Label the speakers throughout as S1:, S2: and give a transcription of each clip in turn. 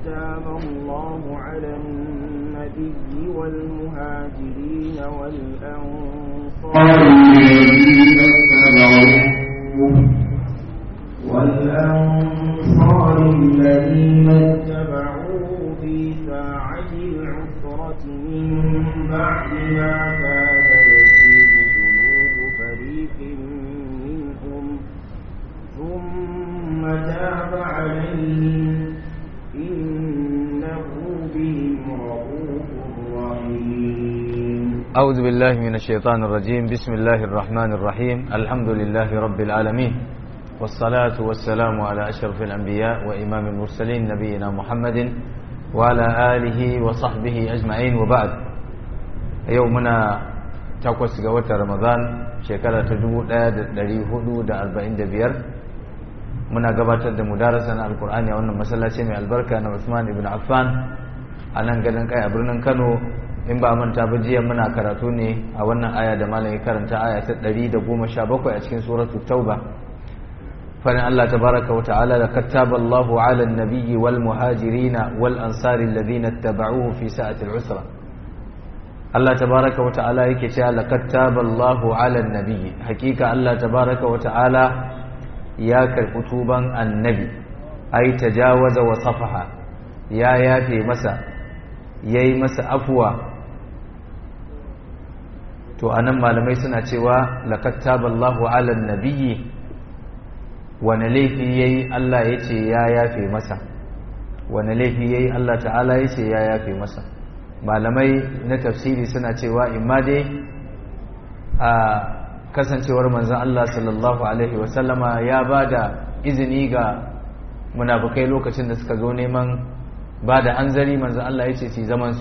S1: تاب الله على النبي والمهاجرين والأنصار الذين اتبعوه والأنصار الذين اتبعوه في ساعة العسرة من بعد ما كاد يزيغ قلوب فريق منهم ثم تاب عليهم إنه بهم رؤوف رحيم
S2: أعوذ بالله من الشيطان الرجيم بسم الله الرحمن الرحيم الحمد لله رب العالمين والصلاة والسلام على أشرف الأنبياء وإمام المرسلين نبينا محمد وعلى آله وصحبه أجمعين وبعد يومنا تقوس قوة رمضان شكرا تدو لا دري هدو دا أربعين دا بير منا قبات دا مدارسة القرآن يوانا مسلا سيمي البركة أنا عثمان بن عفان أنا قدن كاي أبرنا كانوا in ba manta ba jiya muna karatu ne a wannan aya da malam ya karanta aya ta 117 a cikin suratul tauba فإن الله تبارك وتعالى لقد تاب الله على النبي والمهاجرين والأنصار الذين اتبعوه في ساعة العسرة الله تبارك وتعالى يكي لقد تاب الله على النبي حقيقة الله تبارك وتعالى يا كركتوبا النبي أي تجاوز وصفح يا يافي مسا يي مسا أفوى to anan malamai suna cewa laqad taballahu ala nabiyyi wane laifi ya yi Allah ya ce ya yafe masa wane laifi ya yi Allah ta'ala ya ce ya yafe masa malamai na tafsiri suna cewa imma dai a kasancewar manzan Allah sallallahu Alaihi wasallama ya ba da izini ga munafukai lokacin da suka zo neman ba da hanzari manzan Allah ya ce su zamansu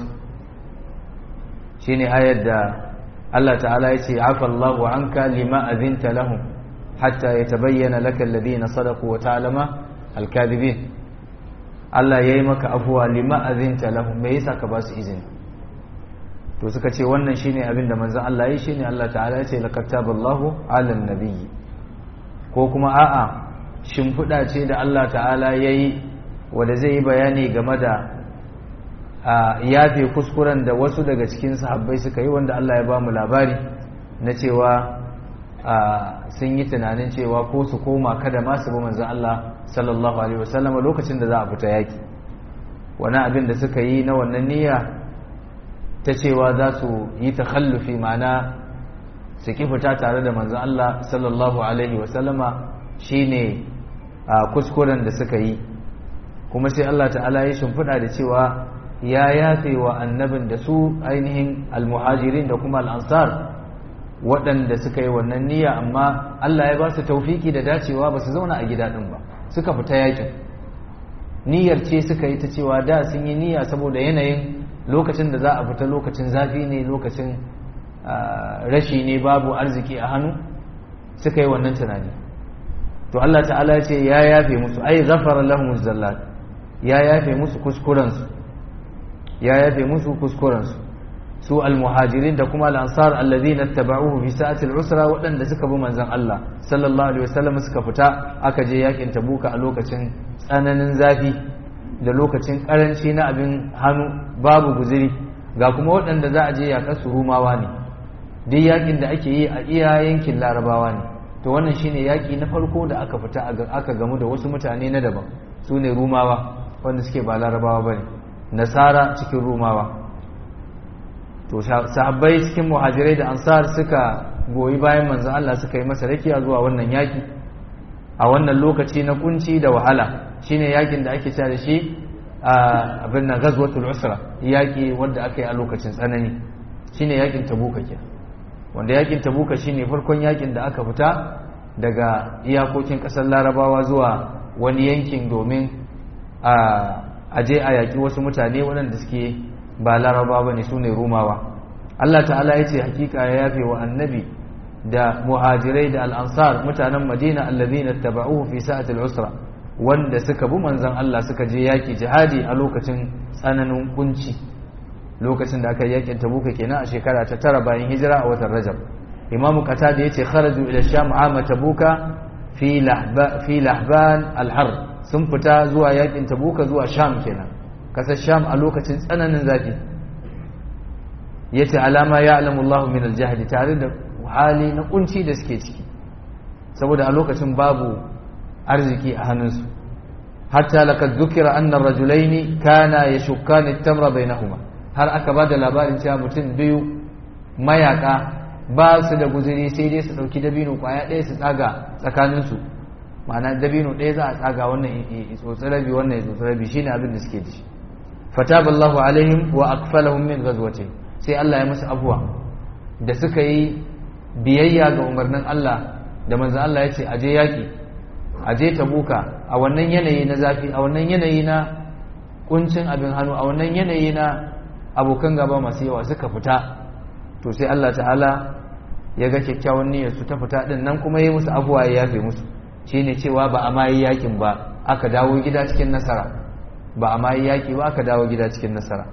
S2: shi ne ayar da Allah ta'ala ya ce afallahu anka lima azinta lahum حتى يتبين لك الذين صدقوا وتعلم الكاذبين Allah ya yi maka afuwa lima azinta lahum me yasa ka ba su izini to suka ce wannan shine abin da manzon Allah yi shine Allah ta'ala ya ce laqad taballahu 'alan nabiyyi ko kuma a'a shimfiɗa ce da Allah ta'ala yayi wanda zai yi bayani game da yafe kuskuren da wasu daga cikin sahabbai suka yi wanda Allah ya ba mu labari na cewa sun yi tunanin cewa ko su koma kada ma su bi manzon Allah sallallahu alaihi wasallam lokacin da za a fita yaki wani abin da suka yi na wannan niyya ta cewa za su yi takhallufi ma'ana su ki fita tare da manzon Allah sallallahu alaihi wasallama shine kuskuren da suka yi kuma sai Allah ta'ala ya shimfiɗa da cewa ya yafe wa annabin da su ainihin almuhajirin da kuma al'ansar waɗanda suka yi wannan niyya amma Allah ya ba su taufiki da dacewa ba su zauna a gida ɗin ba suka fita yakin niyyar ce suka yi ta cewa da sun yi niyya saboda yanayin lokacin da za a fita lokacin zafi ne lokacin rashi ne babu arziki a hannu suka yi wannan tunani to Allah ta'ala ya ce ya yafe musu ai ghafara lahum zallat ya yafe musu kuskurensu ya yafe musu kuskurensu su almuhajirin da kuma al'ansar allazina taba'uhu fi sa'atil usra waɗanda suka bi manzon Allah sallallahu alaihi wasallam suka fita aka je yakin tabuka a lokacin tsananin zafi da lokacin karanci na abin hannu babu guziri ga kuma waɗanda za a je yaƙar su rumawa ne duk yakin da ake yi a iya yankin larabawa ne to wannan shine yaki na farko da aka fita aka gamu da wasu mutane na daban su ne rumawa wanda suke ba larabawa bane nasara cikin rumawa to sahabbai cikin muhajirai da ansar suka goyi bayan manzon Allah suka yi masa rakiya zuwa wannan yaki a wannan lokaci na kunci da wahala shine yakin da ake cewa da shi abin nan ghazwatul usra yaki wanda aka yi a lokacin tsanani shine yakin tabuka ke wanda yakin tabuka shine farkon yakin da aka fita daga iyakokin kasar larabawa zuwa wani yankin domin a je a yaki wasu mutane waɗanda suke ba laraba ba ne su ne rumawa Allah ta'ala ya ce hakika ya yafe wa annabi da muhajirai da al'ansar mutanen madina allazina taba'uhu fi sa'atil usra wanda suka bi manzon Allah suka je yaki jihadi a lokacin tsananin kunci lokacin da aka yi yakin tabuka kenan a shekara ta tara bayan hijira a watan rajab imamu qatada yace kharaju ila sham ama tabuka fi lahba fi lahban al-har sun fita zuwa yakin tabuka zuwa sham kenan kasar sham a lokacin tsananin zafi yace alama ya alamu Allah min aljahdi tare da hali na kunci da suke ciki saboda a lokacin babu arziki a hannunsu hatta laqad dhukira anna ar-rajulayn kana yashukkani at-tamra bainahuma har aka ba da labarin cewa mutum biyu mayaka ba su da guzuri sai dai su dauki dabino kwaya ɗaya su tsaga tsakaninsu ma'ana dabino ɗaya za a tsaga wannan tsotsi rabi wannan tsotsi rabi shine abin da suke ci fataballahu alaihim wa akfalahum min ghazwatin sai Allah ya musu abuwa da suka yi biyayya ga umarnin Allah da manzon Allah ya ce aje yaki aje tabuka a wannan yanayi na zafi a wannan yanayi na kuncin abin hannu a wannan yanayi na abokan gaba masu yawa suka fita to sai Allah ta'ala ya ga kyakkyawan niyyar su ta fita din nan kuma yi musu abuwa ya yafe musu shine cewa ba a mayi yakin ba aka dawo gida cikin nasara ba a mayi yaki ba aka dawo gida cikin nasara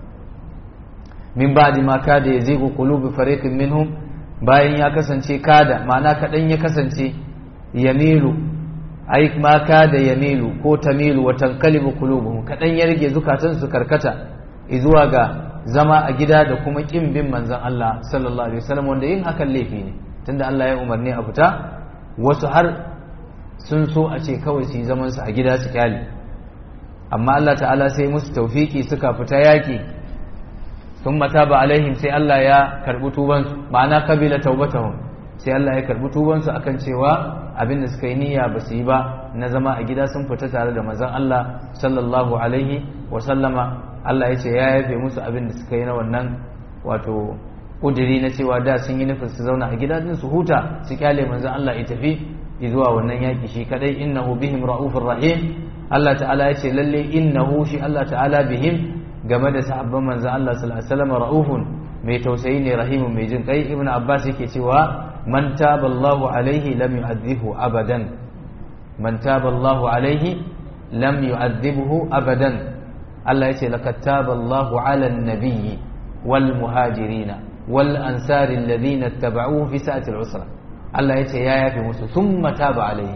S2: min ba'di ma kada yazigu qulubu fariqin minhum bayan ya kasance kada ma'ana kadan ya kasance yamilu ai ma kada yamilu ko tamilu wa tanqalibu qulubuhum kadan ya rage zukatan su karkata zuwa ga zama a gida da kuma kin bin manzon Allah sallallahu alaihi wasallam wanda yin hakan laifi ne tunda Allah ya umarni a fita wasu har sun so a ce kawai su yi zaman su a gida su kyale amma Allah ta'ala sai musu taufiki suka fita yaki sun mata ba alaihim sai Allah ya karbi tubansu ma'ana kabila taubatahum sai Allah ya karbi tubansu akan cewa abin da suka yi niyya ba su yi ba na zama a gida sun fita tare da manzon Allah sallallahu alaihi wa sallama Allah ya ce ya yafe musu abin da suka yi na wannan wato kudiri na cewa da sun yi nufin su zauna a gida din su huta su kyale manzon Allah ya tafi zuwa wannan yaki shi kadai innahu bihim raufur rahim Allah ta'ala ya ce lalle innahu shi Allah ta'ala bihim game da sahabban manzon Allah sallallahu alaihi wasallam raufun mai tausayi ne rahimun mai jin kai ibnu abbas yake cewa man taba Allahu alaihi lam yu'adhibu abadan man taba Allahu alaihi lam yu'adhibuhu abadan Allah ya ce laqad taba Allahu ala an-nabiyyi wal muhajirina wal ansari alladhina ittaba'uhu fi sa'ati al-usra Allah ya ce ya yafe musu thumma taba alaihim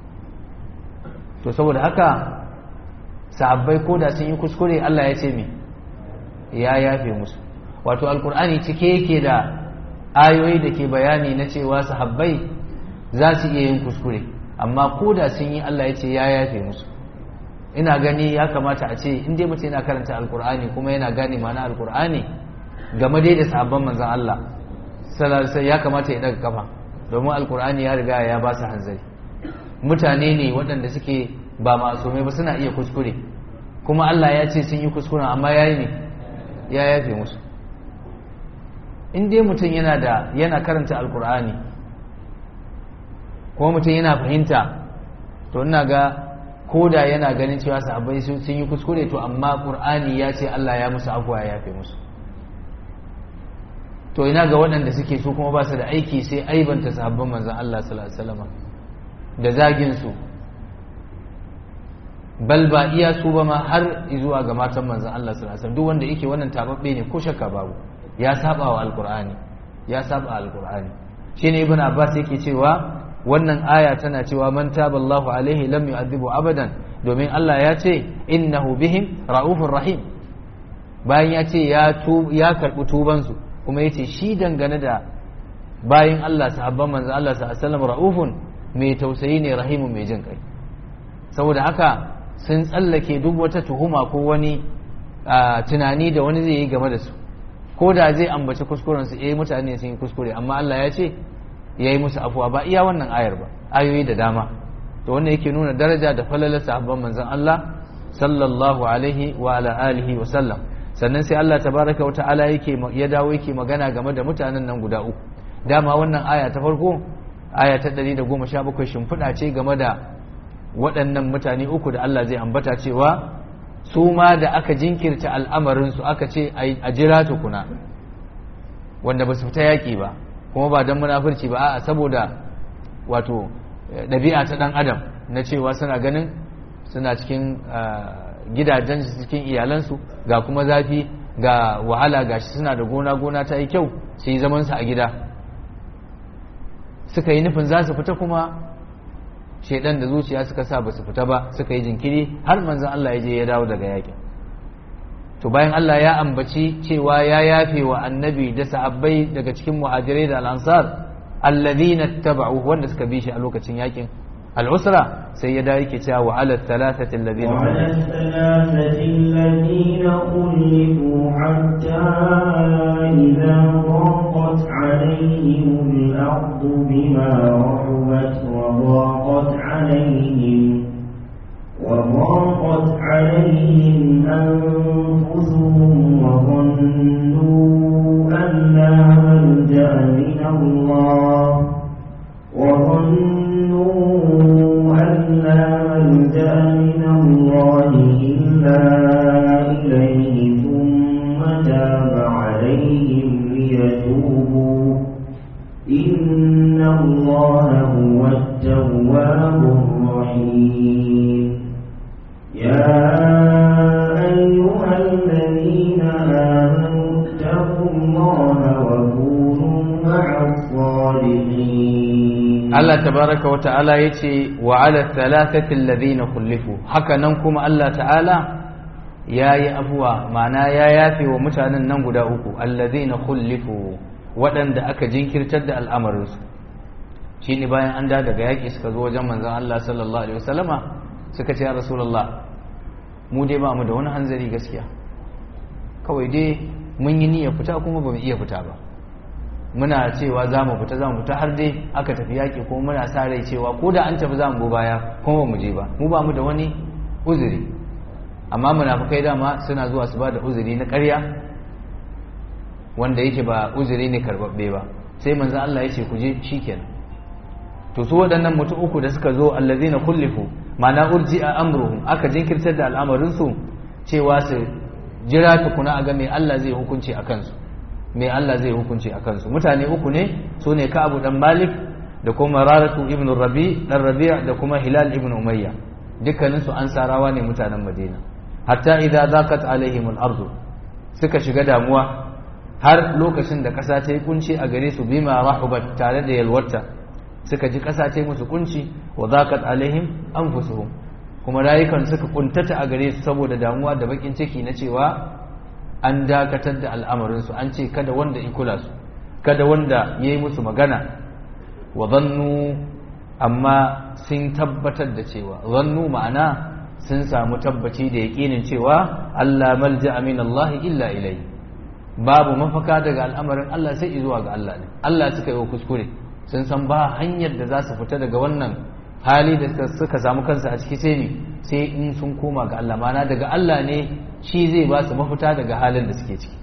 S2: to saboda haka sahabbai ko da sun yi kuskure Allah ya ce me ya yafe musu wato alkur'ani cike yake da ayoyi da ke bayani na cewa sahabbai za su iya yin kuskure amma ko da sun yi Allah ya ce ya yafe musu ina gani ya kamata a ce in dai mutum yana karanta alkur'ani kuma yana gane ma'ana alkur'ani game dai da sahabban manzon Allah sallallahu ya kamata ya daga kafa domin alkur'ani ya riga ya ba su hanzari mutane ne waɗanda suke ba masumai ba suna iya kuskure kuma Allah ya ce sun yi kuskure amma yayi ne ya yafe musu in dai mutum yana da yana karanta alkur'ani kuma mutum yana fahimta to ina ga ko da yana ganin cewa sahabbai sun yi kuskure to amma qur'ani ya ce Allah ya musu afuwa ya yafe musu to ina ga waɗanda suke su kuma ba su da aiki sai aibanta sahabban manzon Allah sallallahu alaihi wasallam da zagin su bal ba iya su ba ma har zuwa ga matan manzon Allah sallallahu alaihi wasallam duk wanda yake wannan tababbe ne ko shakka babu ya saba wa alqur'ani ya saba alqur'ani shine ibn abbas yake cewa wannan aya tana cewa man taballahu alaihi lam yu'adhibu abadan domin Allah ya ce innahu bihim raufur rahim bayan ya ce ya ya karbi tuban su kuma yace shi dangane da bayan Allah sahabban manzo Allah sallallahu alaihi wasallam raufun mai tausayi ne rahimun mai jin kai saboda haka sun tsallake duk wata tuhuma ko wani tunani da wani zai yi game da su ko da zai ambaci kuskuren su eh mutane sun yi kuskure amma Allah ya ce ya yi musu afuwa ba iya wannan ayar ba ayoyi da dama to wannan yake nuna daraja da falalar sahabban manzon Allah sallallahu alaihi wa ala alihi wa sallam sannan sai Allah tabaraka wa ta'ala yake ya dawo yake magana game da mutanen nan guda uku dama wannan aya ta farko aya ta 117 shimfiɗa ce game da waɗannan mutane uku da Allah zai ambata cewa su ma da aka jinkirta al'amarinsu aka ce a jira tukuna wanda ba su fita yaƙi ba kuma ba don munafurci ba a saboda wato ɗabi'a ta ɗan adam na cewa suna ganin suna cikin gidajen cikin iyalansu ga kuma zafi ga wahala ga shi suna da gona gona ta yi kyau su yi zamansu a gida suka yi nufin za su fita kuma shaidan da zuciya suka sa ba su fita ba suka yi jinkiri har manzan Allah ya je ya dawo daga yakin to bayan Allah ya ambaci cewa ya yafe wa annabi da sahabbai daga cikin muhajirai da al'ansar alladhina taba'u wanda suka bi shi a lokacin yakin al'usra sai ya dawo yake cewa wa ala thalathati alladhina
S1: وعلى الثلاثة الذين خلفوا حتى إذا ضاقت عليهم الأرض بما رحبت وضاقت عليهم وضاقت عليهم أنفسهم وظنوا أن لا ملجأ من الله وظنوا أن لا ملجأ من الله إلا إليه ثم تاب عليهم ليتوبوا إن الله هو التواب الرحيم يا أيها الذين آمنوا اتقوا الله وكونوا مع الصالحين
S2: Allah tabaraka wa ta'ala yace wa ala thalathati alladhina khulifu haka nan kuma Allah ta'ala yayi afuwa ma'ana ya yafe wa mutanen nan guda uku alladhina khulifu waɗanda aka jinkirtar da al'amarinsu shine bayan an da daga yaƙi suka zo wajen manzon Allah sallallahu alaihi wasallama suka ce ya rasulullah mu dai ba mu da wani hanzari gaskiya kawai dai mun yi niyyar fita kuma ba mu iya fita ba muna cewa za mu fita za mu fita har dai aka tafi yaƙi kuma muna sa rai cewa ko da an tafi za mu go baya kuma ba mu je ba mu ba mu da wani uzuri amma munafukai dama suna zuwa su ba da uzuri na ƙarya wanda yake ba uzuri ne karbabbe ba sai manzo Allah ya ce ku je shikenan to su waɗannan mutum uku da suka zo allazina kullifu ma'ana urji'a amruhum aka jinkirtar da al'amarin su cewa su jira tukuna a ga me Allah zai hukunci a kansu me Allah zai hukunci a kansu mutane uku ne su ne Ka'abu dan Malik da kuma Raratu ibn Rabi dan Rabi' da kuma Hilal ibn Umayya dukkanin su ansarawa ne mutanen Madina hatta idza zaqat alaihim al-ardu suka shiga damuwa har lokacin da ƙasa ta yi kunci a gare su bima rahubat tare da yalwarta suka ji ƙasa ta yi musu kunci wa zaqat alaihim anfusuhum kuma rayukan suka kuntata a gare su saboda damuwa da bakin ciki na cewa an dakatar da al'amarinsu an ce kada wanda ya kula su kada wanda ya yi musu magana wa zannu amma sun tabbatar da cewa zannu ma'ana sun samu tabbaci da yaƙinin cewa Allah malja min Allah illa ilai babu mafaka daga al'amarin Allah sai zuwa ga Allah ne Allah suka yi kuskure sun san ba hanyar da za su fita daga wannan hali da suka samu kansu a ciki sai ne sai in sun koma ga Allah mana daga Allah ne shi zai ba su mafita daga halin da suke ciki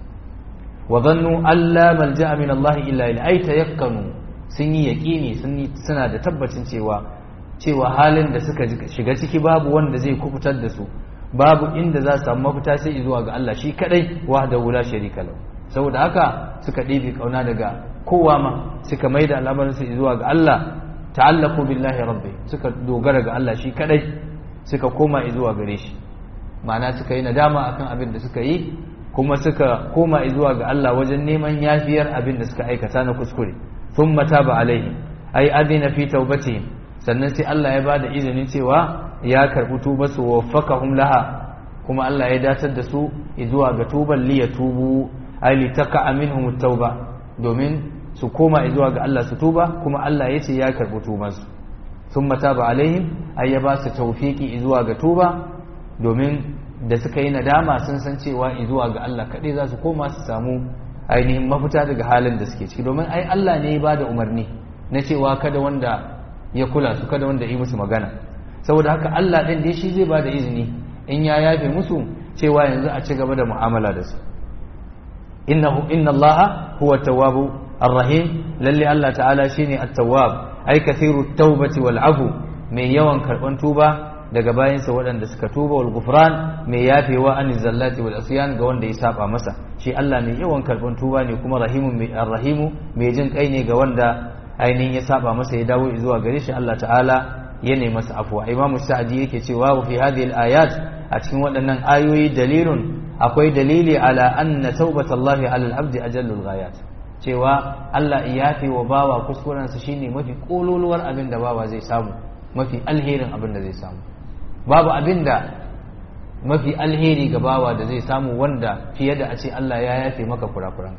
S2: wa zannu alla malja'a min Allah illa ila ay tayakkanu sun yi yaqini sun yi suna da tabbacin cewa cewa halin da suka shiga ciki babu wanda zai kufutar da su babu inda za su samu mafita sai zuwa ga Allah shi kadai wahdahu la sharika lahu saboda haka suka ɗebe kauna daga kowa ma suka maida al'amarin su zuwa ga Allah ta'allaku billahi rabbi suka dogara ga Allah shi kadai suka koma zuwa gare shi ma'ana suka yi nadama akan abin da suka yi kuma suka koma zuwa ga Allah wajen neman yafiyar abin da suka aikata na kuskure thumma taba alaihi ai adina fi taubatihim sannan sai Allah ya bada izinin cewa ya karbi tuba su waffaqahum laha kuma Allah ya datar da su zuwa ga tuban li yatubu ai li taqa minhum at-tauba domin su koma zuwa ga Allah su tuba kuma Allah ya ce ya karbi tubansu thumma taba alaihim ai ya ba su tawfiki zuwa ga tuba domin da suka yi nadama sun san cewa zuwa ga Allah kaɗai za su koma su samu ainihin mafita daga halin da suke ciki domin ai Allah ne ya ba da umarni na cewa kada wanda ya kula su kada wanda yi musu magana saboda haka Allah ɗin dai shi zai ba da izini in ya yafe musu cewa yanzu a ci gaba da mu'amala da su innahu inna Allah huwa tawwabu ar-rahim lalle Allah ta'ala shine at-tawwab ai kathiru tawbati wal afu mai yawan karban tuba daga bayansa waɗanda suka tuba wal gufran mai yafewa an zallati wal asyan ga wanda ya saba masa shi Allah mai yawan karban tuba ne kuma rahimu mai arrahimu mai jin kai ne ga wanda ainihin ya saba masa ya dawo zuwa gare shi Allah ta'ala ya nemi masa afwa Imam Sa'di yake cewa wa fi hadhihi al-ayat a cikin waɗannan ayoyi dalilun akwai dalili ala anna taubatallahi ala al-abdi ajallul ghayat cewa Allah ya yafe wa bawa kuskurensa shine mafi kololuwar abin da bawa zai samu mafi alherin abin da zai samu babu abin da mafi alheri ga bawa da zai samu wanda fiye da a ce Allah ya yafe maka kurakuranka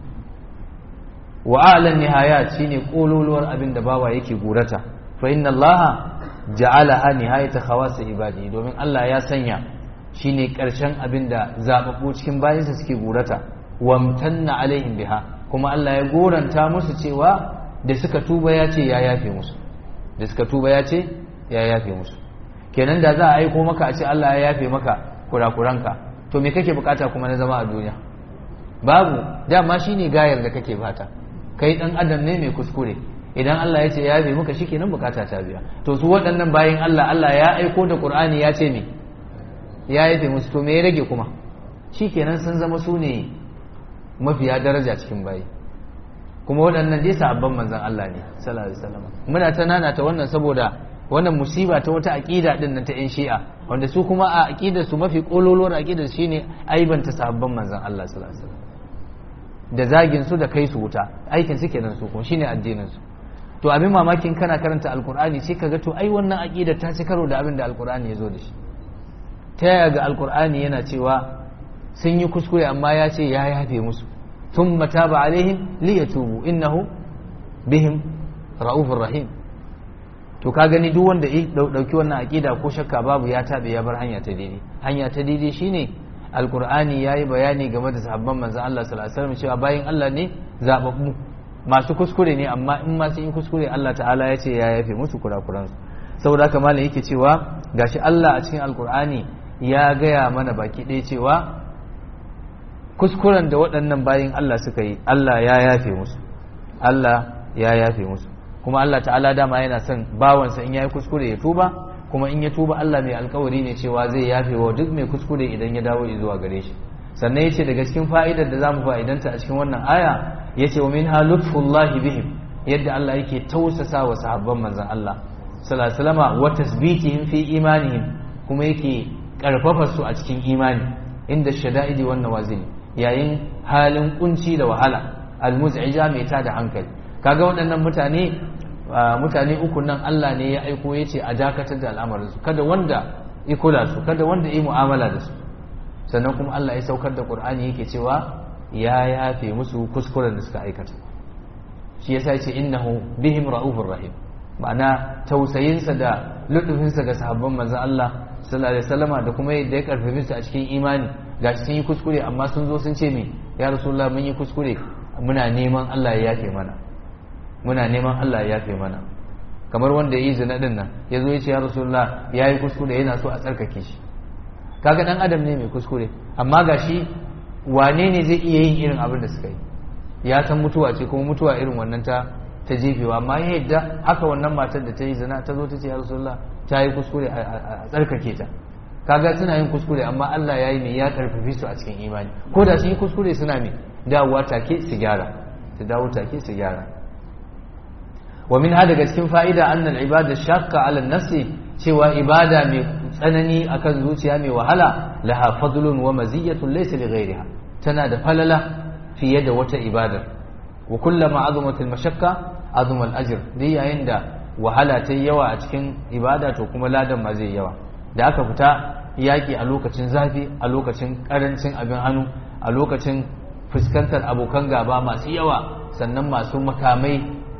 S2: wa a'lan nihayat shine kololuwar abin da bawa yake gurata fa inna Allah ja'alaha nihayata khawas ibadi domin Allah ya sanya shine karshen abin da zababbu cikin bayinsa suke gurata wamtanna alaihim biha kuma Allah ya goranta musu cewa da suka tuba ya ce ya yafe musu da suka tuba ya ce ya yafe musu kenan da za a aiko maka a ce Allah ya yafe maka kurakuranka to me kake bukata kuma na zama a duniya babu dama shine gayar da kake fata kai dan adam ne mai kuskure idan Allah ya ce ya yafe maka shikenan bukata ta biya to su waɗannan bayin Allah Allah ya aiko da Qur'ani ya ce me ya yafe musu to me ya rage kuma shikenan sun zama su ne mafiya daraja cikin bayi kuma waɗannan dai sahabban manzon Allah ne sallallahu alaihi wasallam muna ta nana ta wannan saboda wannan musiba ta wata aqida din nan ta yan shi'a wanda su kuma a aqidar su mafi kololuwar aqidar shine aibanta sahabban manzon Allah sallallahu alaihi wasallam da zagin su da kai su wuta aikin su kenan su kuma shine addinin su to abin mamakin kana karanta alqur'ani sai kaga to ai wannan aqida ta ci karo da abin da alqur'ani ya zo da shi ta yaya ga alqur'ani yana cewa sun yi kuskure amma ya ce ya yafe musu thumma taba alaihim liyatubu innahu bihim ra'ufur rahim to ka gani duk wanda ya dauki wannan aqida ko shakka babu ya tabe ya bar hanya ta daidai hanya ta daidai shine alqur'ani yayi bayani game da sahabban manzon Allah sallallahu alaihi wasallam cewa bayin Allah ne zababbu masu kuskure ne amma in ma sun yi kuskure Allah ta'ala ya ce ya yafe musu kurakuransu saboda haka malam yake cewa gashi Allah a cikin alqur'ani ya gaya mana baki ɗaya cewa kuskuren da waɗannan bayin Allah suka yi Allah ya yafe musu Allah ya yafe musu kuma Allah ta'ala dama yana son bawansa in yayi kuskure ya tuba kuma in ya tuba Allah mai alkawari ne cewa zai yafe wa duk mai kuskure idan ya dawo zuwa gare shi sannan yace daga cikin fa'idar da zamu fa'idanta a cikin wannan aya yace wa minha lutfullahi bihim yadda Allah yake tausasa wa sahabban manzon Allah sallallahu alaihi wasallam wa tasbitihim fi imanihim kuma yake karfafa su a cikin imani inda shada'idi wan nawazil yayin halin kunci da wahala almuz'ija mai tada hankali kaga waɗannan mutane mutane uku nan Allah ne ya aiko ya ce a dakatar da al'amarin su kada wanda ya kula su kada wanda ya mu'amala da su sannan kuma Allah ya saukar da Qur'ani yake cewa ya yafe musu kuskuren da suka aikata shi yasa ya ce innahu bihim ra'ufur rahim ma'ana tausayinsa da lutufinsa ga sahabban manzon Allah sallallahu alaihi wasallama da kuma yadda ya karfafe su a cikin imani gashi sun yi kuskure amma sun zo sun ce me ya rasulullah mun yi kuskure muna neman Allah ya yafe mana muna neman Allah ya yafe mana kamar wanda ya yi zina din nan ya zo ya ce ya rasulullah ya yi kuskure yana so a tsarkake shi kaga dan adam ne mai kuskure amma gashi wane ne zai iya yin irin abin da suka yi ya san mutuwa ce kuma mutuwa irin wannan ta ta jefewa amma ya yadda haka wannan matar da ta yi zina ta zo ta ce ya rasulullah ta yi kuskure a tsarkake ta kaga suna yin kuskure amma Allah ya yi mai ya karfafe su a cikin imani ko da sun yi kuskure suna mai dawowa take su gyara su dawo take su gyara wa min daga cikin fa'ida annal ibada shaqqa ala nafsi cewa ibada mai tsanani akan zuciya mai wahala laha fadlun wa maziyatun laysa li ghayriha tana da falala fiye da wata ibadar wa kullama azumat al mashaqqa azuma al ajr dai yayin da wahala ta yawa a cikin ibada to kuma ladan ma zai yawa da aka fita yaƙi a lokacin zafi a lokacin ƙarancin abin hannu a lokacin fuskantar abokan gaba masu yawa sannan masu makamai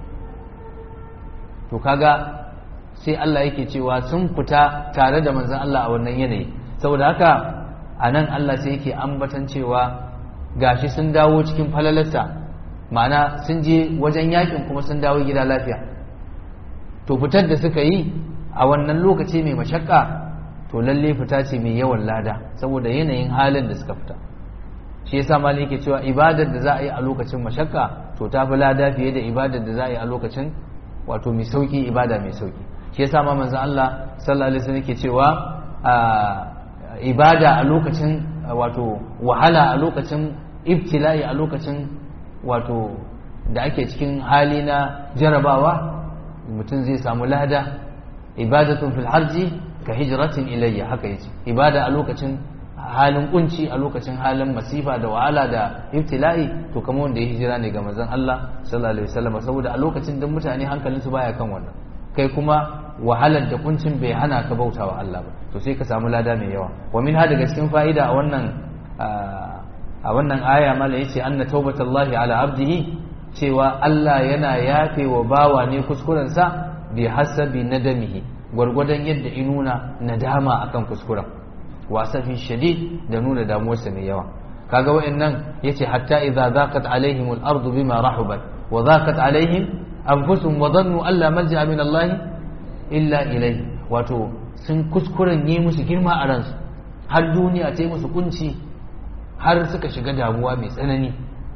S2: to kaga sai Allah yake cewa sun fita tare da manzon Allah a wannan yanayi saboda haka a nan Allah sai yake ambatan cewa gashi sun dawo cikin falalarsa ma'ana sun je wajen yakin kuma sun dawo gida lafiya to fitar da suka yi a wannan lokaci mai mashakka to lalle fita ce mai yawan lada saboda yanayin halin da suka fita shi yasa malai yake cewa ibadar da za a yi a lokacin mashakka to ta fi lada fiye da ibadar da za a yi a lokacin wato mai sauki ibada mai sauki shi yasa ma manzon Allah sallallahu alaihi wasallam yake cewa ibada a lokacin wato wahala a lokacin ibtila'i a lokacin wato da ake cikin hali na jarabawa mutum zai samu lada ibadatun fil harji ka hijratin ilayya haka yace ibada a lokacin halin kunci a lokacin halin masifa da wahala da ibtila'i to kamar wanda ya hijira ne ga manzon Allah sallallahu alaihi wasallam saboda a lokacin da mutane hankalin su baya kan wannan kai kuma wahalar da kuncin bai hana ka bautawa Allah ba to sai ka samu lada mai yawa wa min daga cikin fa'ida a wannan a wannan aya mala yace anna taubatallahi ala abdihi cewa Allah yana yafe wa bawa ne kuskuren sa bi hasabi nadamihi gwargwadon yadda inuna nadama akan kuskuren wasafin shadid da nuna damuwarsa mai yawa kaga wa'annan yace hatta idza zaqat alaihim al-ardu bima rahubat wa zaqat alaihim anfusuhum wa dhannu alla malja'a min Allah illa ilayhi wato sun kuskuren yi musu girma a ransu har duniya ta yi musu kunci har suka shiga damuwa mai tsanani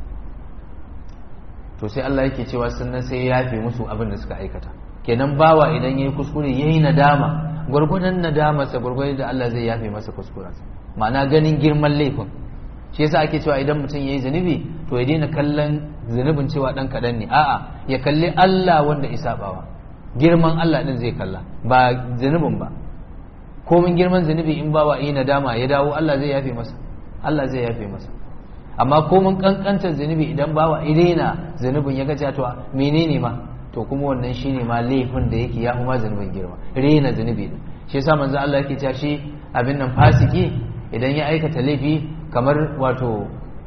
S2: to sai Allah yake cewa sannan sai ya yafe musu abin da suka aikata kenan bawa idan yayi kuskure yayi nadama gwargwadon nadamarsa gwargwadon da Allah zai yafe masa kuskurensa ma'ana ganin girman laifin shi yasa ake cewa idan mutum yayi zunubi to ya daina kallon zunubin cewa dan kadan ne a'a ya kalli Allah wanda isabawa girman Allah din zai kalla ba zunubin ba komin girman zunubi in bawa yi nadama ya dawo Allah zai yafe masa Allah zai yafe masa amma komin kankantar zunubi idan bawa idena zunubin ya gaja to menene ma to kuma wannan shine ma laifin da yake ya kuma zunubin girma rena zunubi din shi yasa manzo Allah yake cewa shi abin nan fasiki idan ya aikata laifi kamar wato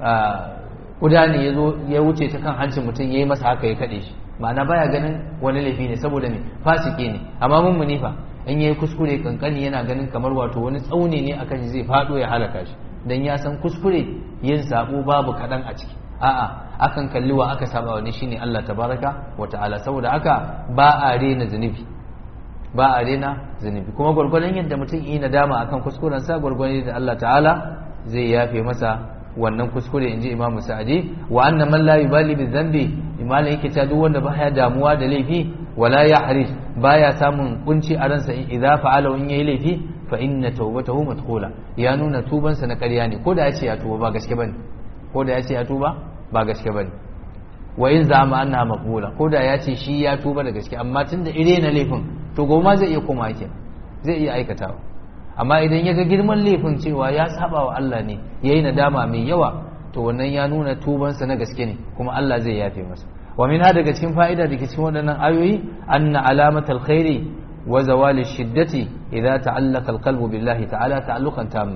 S2: kuda ne ya zo ya wuce ta kan hancin mutum ya yi masa haka ya kaɗe shi ma'ana baya ganin wani laifi ne saboda me fasiki ne amma mun munifa in yayi kuskure kankani yana ganin kamar wato wani tsauni ne akan shi zai faɗo ya halaka shi dan ya san kuskure yin sabo babu kaɗan a ciki a'a akan kalli wa aka saba wani shine Allah tabaraka wa ta'ala saboda haka ba a rena zunubi ba a rena zunubi kuma gwargwadon yadda mutum yi nadama akan kuskuren sa gwargwadon da Allah ta'ala zai yafe masa wannan kuskure inji Imam Sa'di wa anna man la yubali bi dhanbi imala yake ta duk wanda baya damuwa da laifi wala yahris baya samun kunci a ransa idza fa'ala in yayi laifi fa inna tawbatahu madkhula ya nuna tubansa na ƙarya ne ko da ya ce ya tuba ba gaske bane ko da ya ce ya tuba ba gaske bane wa in zama annaha maqbula ko da ya ce shi ya tuba da gaske amma tunda ire na laifin to goma zai iya koma yake zai iya aikatawa amma idan ya ga girman laifin cewa ya saba wa Allah ne yayi nadama mai yawa to wannan ya nuna tubansa na gaske ne kuma Allah zai yafe masa wa min daga cikin fa'ida da ke cikin waɗannan ayoyi anna alamatal khairi wa zawali shiddati idza ta'allaqa alqalbu billahi ta'ala ta'alluqan tamma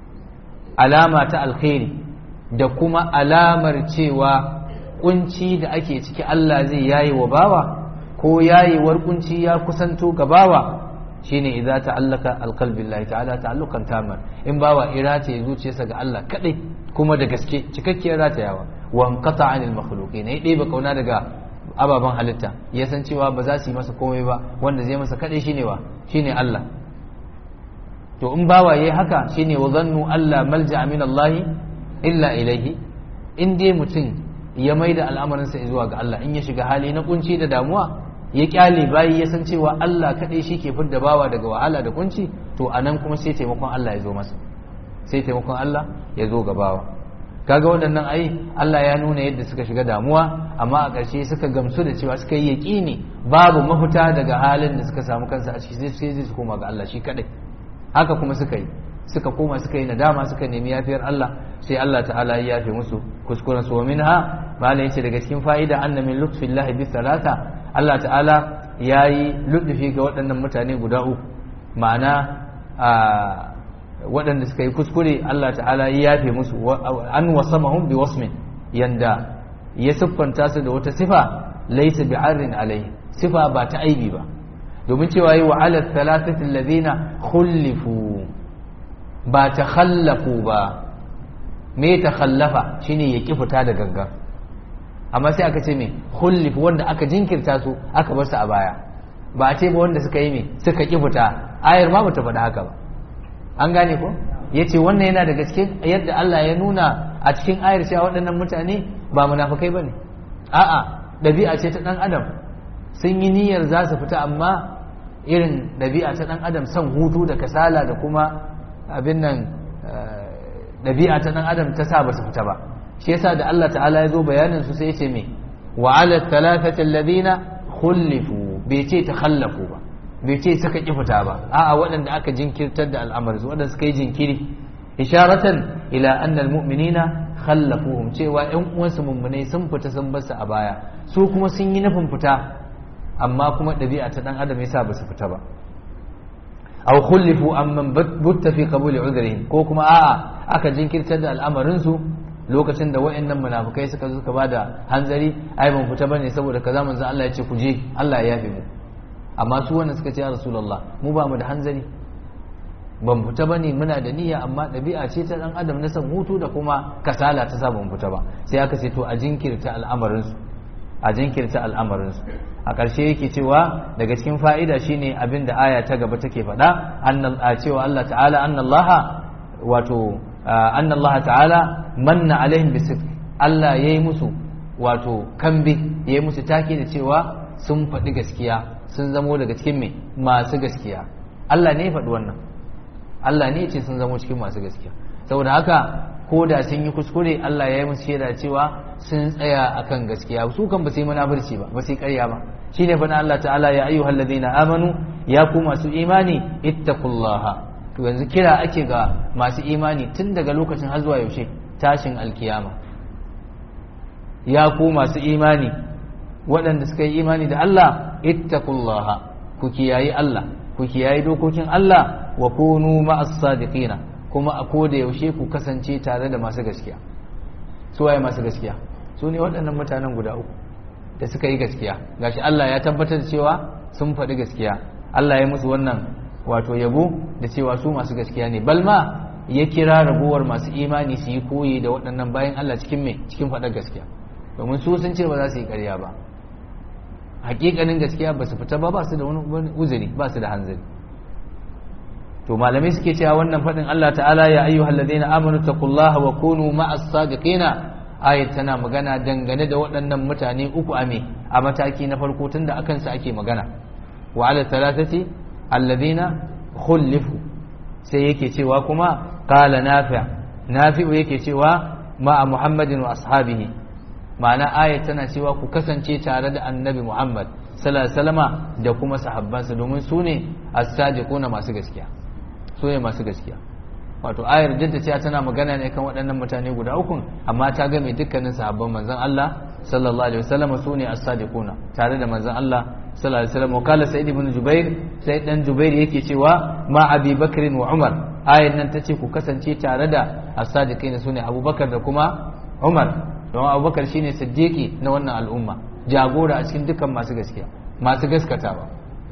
S2: alama ta alkhairi da kuma alamar cewa kunci da ake ciki Allah zai yayi wa bawa ko yayewar kunci ya kusanto ga bawa shine idza ta'allaka alqalbi billahi ta'ala ta'alluqan tamman in bawa irata zuciyarsa ga Allah kadai kuma da gaske cikakkiyar ratayawa wa anqata 'anil makhluqin ya ɗebe kauna daga ababen halitta ya san cewa ba za su yi masa komai ba wanda zai masa kadai shine wa shine Allah to in bawa yayi haka shine wa zannu alla malja'a min Allah illa ilaihi in dai mutum ya maida al'amarinsa zuwa ga Allah in ya shiga hali na kunci da damuwa ya kyale bayi ya san cewa Allah kaɗai shi ke fidda bawa daga wahala da kunci to a nan kuma sai taimakon Allah ya zo masa sai taimakon Allah ya zo ga bawa kaga waɗannan ai Allah ya nuna yadda suka shiga damuwa amma a ƙarshe suka gamsu da cewa suka yi yaƙini babu mafita daga halin da suka samu kansa a ciki sai sai su koma ga Allah shi kaɗai haka kuma suka yi suka koma suka yi nadama suka nemi yafiyar Allah sai Allah ta'ala ya yafe musu kuskuren su wa minha malai yace daga cikin fa'ida anna min lutfillahi bi salata Allah ta'ala yayi lutfi ga waɗannan mutane guda uku ma'ana waɗanda suka yi kuskure Allah ta'ala ya yafe musu an wasamahum bi wasmin yanda ya siffanta su da wata sifa laysa bi'arrin alai sifa ba ta aibi ba domin cewa yi wa ala thalathati alladhina khulifu ba ta khallafu ba me ta khallafa shine ya ki fita da gangan amma sai aka ce me khullif wanda aka jinkirta su aka bar su a baya ba a ce ba wanda suka yi me suka ki fita ayar ma bata faɗa haka ba an gane ko yace wannan yana da gaske yadda Allah ya nuna a cikin ayar cewa waɗannan mutane ba munafikai bane a'a ɗabi'a ce ta ɗan adam sun yi niyyar za su fita amma irin ɗabi'a ta ɗan adam son hutu da kasala da kuma abin nan ɗabi'a ta ɗan adam ta sa ba su fita ba shi yasa da Allah ta'ala ya zo bayanin su sai ya ce me wa ala thalathati alladhina khulifu bai ce ta khallafu ba bai ce suka ki fita ba a'a waɗanda aka jinkirtar da al'amari su waɗanda suka yi jinkiri isharatan ila anna almu'minina khallafuhum cewa ƴan uwansu mummunai sun fita sun bar su a baya su kuma sun yi nufin fita amma kuma ɗabi'a ta ɗan adam yasa ba su fita ba aw khulifu amman butta fi qabuli udhrihim ko kuma a'a aka jinkirtar da al'amarin su lokacin da wayannan munafikai suka zo suka bada hanzari ai ban fita bane saboda kaza manzo Allah ya ce ku je Allah ya yafe mu amma su wannan suka ce ya rasulullah mu ba mu da hanzari ban fita bane muna da niyya amma ɗabi'a ce ta dan adam na san hutu da kuma kasala ta sa ban fita ba sai aka ce to a jinkirta al'amarin su a jinkirta al'amarin su a ƙarshe yake cewa daga cikin fa'ida shine abin da aya ta gaba take faɗa a cewa Allah ta'ala annallaha wato annallaha ta'ala manna alaihim bisir Allah yayi musu wato kambe yayi musu take da cewa sun faɗi gaskiya sun zamo daga cikin me masu gaskiya Allah ne ya faɗi wannan Allah ne ya ce sun zamo cikin masu gaskiya saboda haka ko da sun yi kuskure Allah ya yi musu shaida cewa sun tsaya akan gaskiya su kan ba su yi munafurci ba ba su yi ƙarya ba shine fa Allah ta'ala ya ayyuhal ladina amanu ya ku masu imani ittaqullaha to yanzu kira ake ga masu imani tun daga lokacin har zuwa yaushe tashin alkiyama ya ku masu imani waɗanda suka yi imani da Allah ittaqullaha ku kiyayi Allah ku kiyayi dokokin Allah wa kunu ma'as sadiqina kuma a koda yaushe ku kasance tare da masu gaskiya su waye masu gaskiya su ne waɗannan mutanen guda uku da suka yi gaskiya gashi Allah ya tabbatar da cewa sun faɗi gaskiya Allah ya musu wannan wato yabo da cewa su masu gaskiya ne balma ya kira ragowar masu imani su yi koyi da waɗannan bayan Allah cikin me cikin faɗar gaskiya domin su sun ce ba za su yi ƙarya ba hakikanin gaskiya ba su fita ba ba su da wani uzuri ba su da hanzari to malamai suke cewa wannan faɗin Allah ta'ala ya ayyuhal ladina amanu taqullaha wa kunu ma'as sadiqina ayat tana magana dangane da waɗannan mutane uku a me a mataki na farko tunda akan sa ake magana wa ala thalathati alladhina khulifu sai yake cewa kuma qala nafi' nafi'u yake cewa ma'a muhammadin wa ashabihi ma'ana ayat tana cewa ku kasance tare da annabi muhammad sallallahu alaihi wasallama da kuma sahabbansa domin su ne as-sadiquna masu gaskiya su ne masu gaskiya wato ayar duk da cewa tana magana ne kan waɗannan mutane guda uku amma ta game dukkanin sahabban manzon Allah sallallahu alaihi wasallam su ne as-sadiquna tare da manzon Allah sallallahu alaihi wasallam kala sa'id ibn jubair sai dan jubair yake cewa ma abi bakr wa umar ayar nan tace ku kasance tare da as-sadiqina su ne abubakar da kuma umar don abubakar shine siddiqi na wannan al'umma jagora a cikin dukkan masu gaskiya masu gaskatawa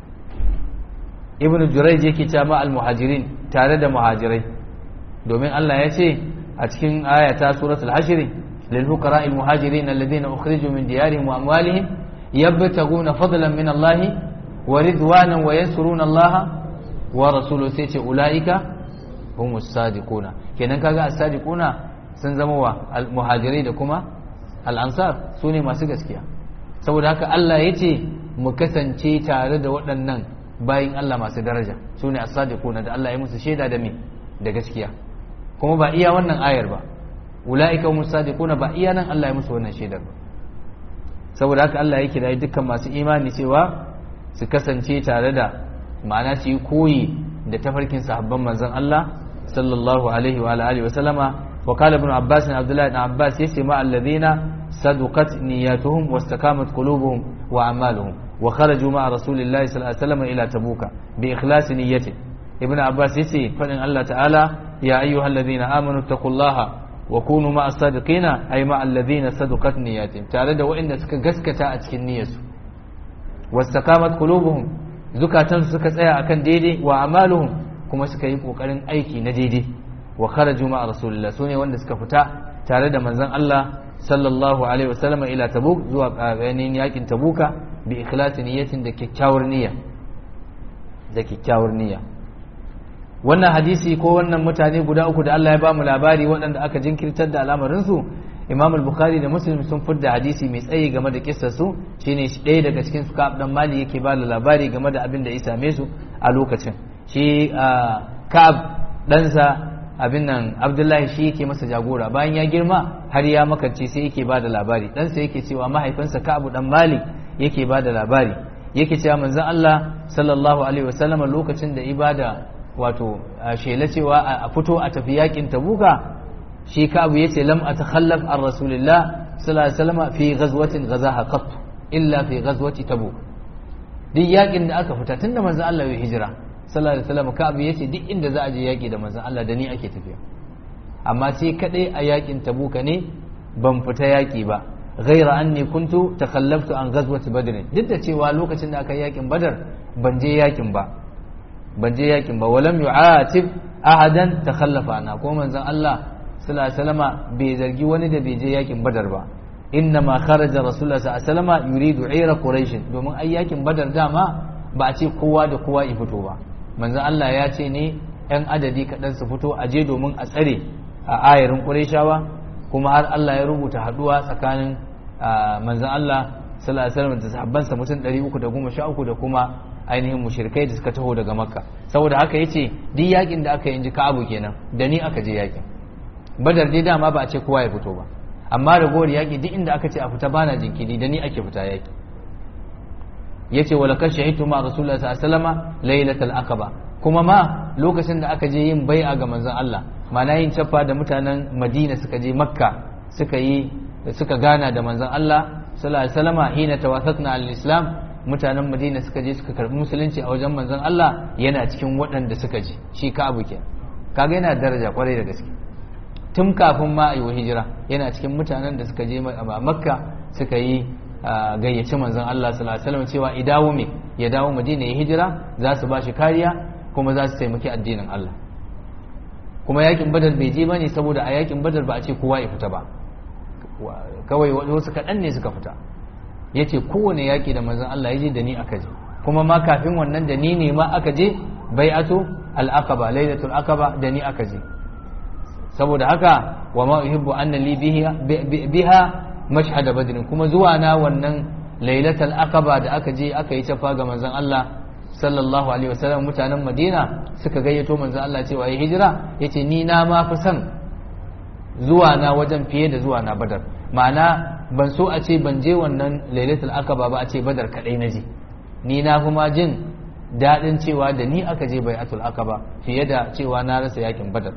S2: ibn jurayj yake cewa ma al-muhajirin tare da muhajirai domin Allah ya ce a cikin ayata suratul hashr lil fuqara al muhajirin alladhina ukhriju min diyarihim wa amwalihim yabtaguna fadlan min Allah wa ridwanan wa yansuruna Allah wa rasuluhu sai ce ulaika humus sadiquna kenan kaga as-sadiquna sun zama wa al muhajirai da kuma al ansar sune masu gaskiya saboda haka Allah ya ce mu kasance tare da waɗannan bayin Allah masu daraja sune as-sadiquna da Allah ya musu shaida da me da gaskiya kuma ba iya wannan ayar ba ula'ika hum sadiquna ba iya nan Allah ya musu wannan shaidar ba saboda haka Allah ya kira dukkan masu imani cewa su kasance tare da ma'ana su yi koyi da tafarkin sahabban manzon Allah sallallahu alaihi wa alihi wa sallama wa qala ibn abbas ibn abdullah ibn abbas yace ma alladhina saduqat niyyatuhum wastaqamat qulubuhum wa a'maluhum wa kharaju ma'a rasulillahi sallallahu alaihi wa sallam ila tabuka bi ikhlasi niyyati ibn abbas yace fadin Allah ta'ala يا أيها الذين آمنوا اتقوا الله وكونوا مع الصادقين أي مع الذين صدقت نياتهم تعالى وإن سك غسكتا أتكن نيسو واستقامت قلوبهم زكاة سكت أيا أكن ديدي وأعمالهم كما سك يبقوا قرن أيكي نديدي وخرجوا مع رسول الله سوني وإن سك فتا تعالى من زن الله صلى الله عليه وسلم إلى تبوك زوا يعني ياكن تبوك بإخلاص نية دكي كاور نية دكي كاور نية wannan hadisi ko wannan mutane guda uku da Allah ya ba mu labari waɗanda aka jinkirtar da al'amarinsu Imam al-Bukhari da Muslim sun fidda hadisi mai tsayi game da kissar su shine ɗaya daga cikin su Ka'ab dan Mali yake ba da labari game da abin da ya same su a lokacin shi Ka'ab ɗansa abin nan Abdullahi shi yake masa jagora bayan ya girma har ya makance sai yake ba da labari ɗansa yake cewa mahaifinsa Ka'ab dan Mali yake ba da labari yake cewa manzon Allah sallallahu alaihi wasallam lokacin da ibada wato shela cewa a fito a tafi yakin tabuka shi ka abu yace lam atakhallaf an rasulillah sallallahu alaihi wasallam fi ghazwatin ghazaha qat illa fi ghazwati tabuk duk yakin da aka fita tunda manzon Allah ya hijira sallallahu alaihi wasallam Ka'ab yace duk inda za a je yaki da manzon Allah da ni ake tafiya amma sai kadai a yakin Tabuka ne ban fita yaki ba ghaira anni kuntu takhallaftu an ghazwati badr duk da cewa lokacin da aka yi yakin badar ban je yakin ba ban je yakin ba walam yu'atib ahadan takhallafa ana ko manzon Allah sallallahu alaihi wasallama bai zargi wani da bai je yakin badar ba inna ma kharaja rasulullah sallallahu alaihi wasallama yuridu ira quraish domin ai yakin badar dama ba a ce kowa da kowa ya fito ba manzon Allah ya ce ne yan adadi kaɗan su fito a je domin a tsare a ayarin qurayshawa kuma har Allah ya rubuta haduwa tsakanin manzon Allah sallallahu alaihi wasallam da sahabbansa mutum 313 da kuma ainihin mushrikai da suka taho daga makka saboda haka yace duk yakin da aka yi inji ka'abu kenan da ni aka je yakin badar dai dama ba a ce kowa ya fito ba amma ragowar yaki duk inda aka ce a fita bana jinkiri da ni ake fita yaki yace wala kan shahidu ma rasulullah sallallahu alaihi wasallam lailatul aqaba kuma ma lokacin da aka je yin bai'a ga manzon Allah ma'ana yin caffa da mutanen Madina suka je Makka suka yi suka gana da manzon Allah sallallahu alaihi wasallam hina tawassatna al-islam mutanen Madina suka je suka karbi musulunci a wajen manzon Allah yana cikin waɗanda suka je shi ka abu ke kaga yana daraja kwarai da gaske tun kafin ma ayi hijira yana cikin mutanen da suka je a Makka suka yi gayyaci manzon Allah sallallahu alaihi wasallam cewa idawo me ya dawo Madina ya hijira za su ba shi kariya kuma za su taimaki addinin Allah kuma yakin badar bai je bane saboda a yakin badar ba a ce kowa ya fita ba kawai wasu kaɗan ne suka fita ya ce kowane yaƙi da manzan Allah ya je da ni aka je kuma ma kafin wannan da ni ne ma aka je bai'atu al-aqaba lailatul aqaba da ni aka je saboda haka wa ma uhibbu anna li biha mashhad badr kuma zuwa na wannan lailatul aqaba da aka je aka yi tafa ga manzan Allah sallallahu alaihi wasallam mutanen Madina suka gayyato manzan Allah cewa ya hijira yace ni na ma fi son zuwa na wajen fiye da zuwa na badar ma'ana ban so a ce ban je wannan lailatul akaba ba a ce badar kadai na je ni na kuma jin daɗin cewa da ni aka je bai'atul akaba fiye da cewa na rasa yakin badar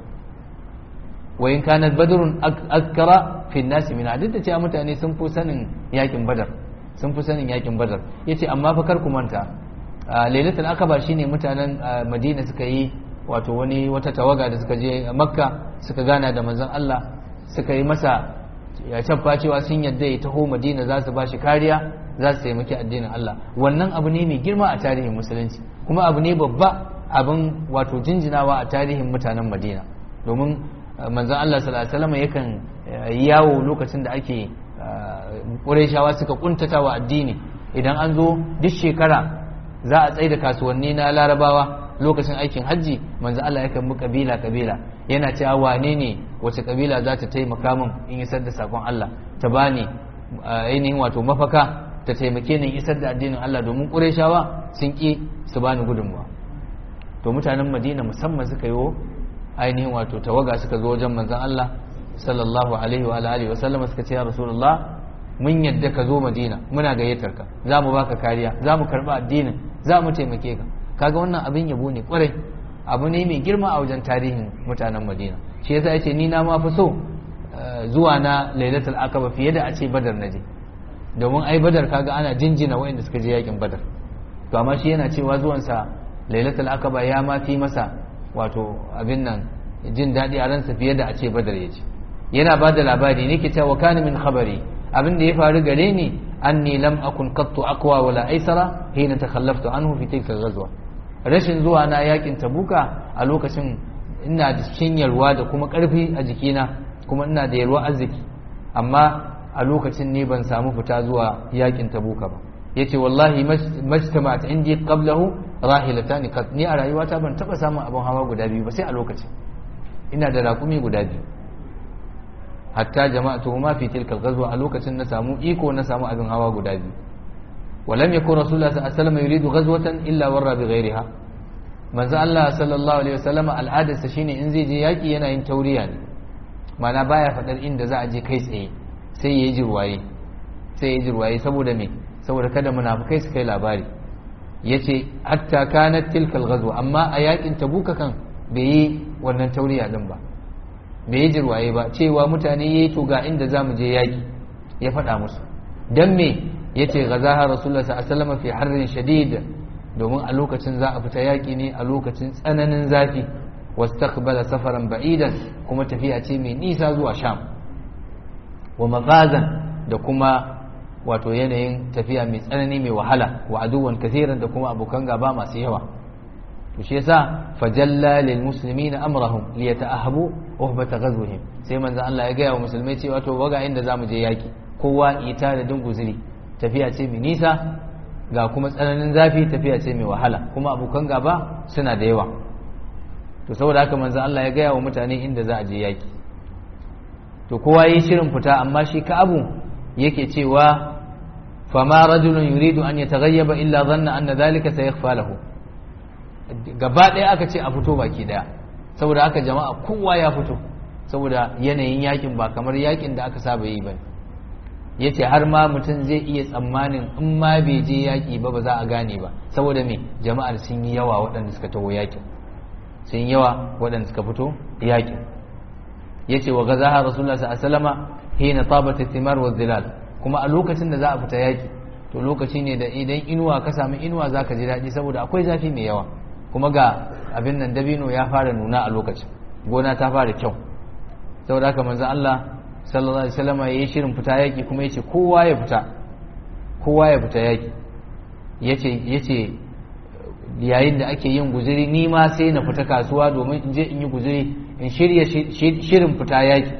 S2: wa in kanat badrun akra fi nas min duk da cewa mutane sun fi sanin yakin badar sun fi sanin yakin badar yace amma fa kar ku manta lailatul akaba shine mutanen madina suka yi wato wani wata tawaga da suka je makka suka gana da manzon Allah suka yi masa ya tabba cewa sun yadda ya taho madina za su ba shi kariya za su taimaki addinin Allah wannan abu ne mai girma a tarihin musulunci kuma abu ne babba abin wato jinjinawa a tarihin mutanen madina domin manzon Allah sallallahu alaihi wasallam yakan yawo lokacin da ake ƙurayshawa suka kuntata wa addini idan an zo duk shekara za a tsaye da kasuwanni na larabawa lokacin aikin hajji manzo Allah yakan bi kabila kabila yana cewa wane ne wace kabila za ta taimaka min in isar da sakon Allah ta bani ainihin wato mafaka ta taimake ni isar da addinin Allah domin Qurayshawa sun ki su bani gudunmuwa to mutanen Madina musamman suka yi ainihin wato tawaga suka zo wajen manzon Allah sallallahu alaihi wa alihi wa sallama suka ce ya rasulullah mun yadda ka zo Madina muna gayyatar ka za mu baka kariya za mu karba addinin za mu taimake ka kaga wannan abin yabo ne kwarai abu ne mai girma a wajen tarihin mutanen madina shi yasa yace ni na ma fi so zuwa na lailatul akaba fiye da a ce badar naje domin ai badar kaga ana jinjina waɗanda suka je yakin badar to amma shi yana cewa zuwansa lailatul akaba ya ma fi masa wato abin nan jin daɗi a ransa fiye da a ce badar ya ce yana ba da labari ne ke cewa kana min khabari abin da ya faru gare ni anni lam akun qattu aqwa wala aisara hina takhallaftu anhu fi tilka ghazwa rashin zuwa na yakin tabuka a lokacin ina da cikin yalwa da kuma karfi a jikina kuma ina da yalwa arziki amma a lokacin ne ban samu fita zuwa yakin tabuka ba yace wallahi majtama'at indi qablahu rahilatan qad ni a rayuwata ban taba samun abin hawa guda biyu ba sai a lokacin ina da raƙumi guda biyu hatta jama'atu ma fi tilka ghazwa a lokacin na samu iko na samu abin hawa guda biyu ولم يكن رسول الله صلى الله عليه وسلم يريد غزوة إلا ورى بغيرها manzo Allah sallallahu alaihi wasallam al'adarsa shine in zai je yaki yana yin tauriya ne mana baya fadar inda za a je kai tsaye sai yayi jirwaye sai yayi jirwaye saboda me saboda kada munafikai su kai labari yace hatta kanat tilka al-ghazwa amma a yakin tabuka kan bai yi wannan tauriya din ba bai yi jirwaye ba cewa mutane yayi to ga inda zamu je yaki ya faɗa musu dan me yace gazaha rasulullah sallallahu alaihi wasallam fi harrin shadid domin a lokacin za a fita yaki ne a lokacin tsananin zafi wastaqbala safaran ba'idan kuma tafiya ce mai nisa zuwa sham wa maghazan da kuma wato yanayin tafiya mai tsanani mai wahala wa aduwan kathiran da kuma abokan gaba masu yawa to shi yasa fajalla lil muslimina amrahum li yata'ahabu uhbata ghazwihim sai manzo Allah ya gaya wa musulmai cewa to baga inda zamu je yaki kowa ita da dunguzuri tafiya ce mai nisa ga kuma tsananin zafi tafiya ce mai wahala kuma abokan gaba suna da yawa to saboda haka manzo Allah ya gaya wa mutane inda za a je yaki to kowa yi shirin fita amma shi Ka'abu yake cewa fama rajulun yuridu an yataghayyaba illa dhanna anna dhalika sayakhfa lahu gaba ɗaya aka ce a fito baki ɗaya saboda haka jama'a kowa ya fito saboda yanayin yakin ba kamar yakin da aka saba yi ba yace har ma mutum zai iya tsammanin in ma bai je yaki ba ba za a gane ba saboda me jama'ar sun yi yawa waɗanda suka taho yakin sun yi yawa waɗanda suka fito yakin yace wa gazaha rasulullah sallallahu alaihi wasallama hina tabat thimar wa dhilal kuma a lokacin da za a fita yaki to lokaci ne da idan inuwa ka samu inuwa zaka ji daɗi saboda akwai zafi mai yawa kuma ga abin nan dabino ya fara nuna a lokacin gona ta fara kyau saboda haka manzon Allah sallallahu alaihi wasallam yayi shirin fita yaki kuma yace kowa ya fita kowa ya fita yaki yace yace yayin da ake yin guzuri ni ma sai na fita kasuwa domin in je in yi guzuri in shirya shirin fita yaki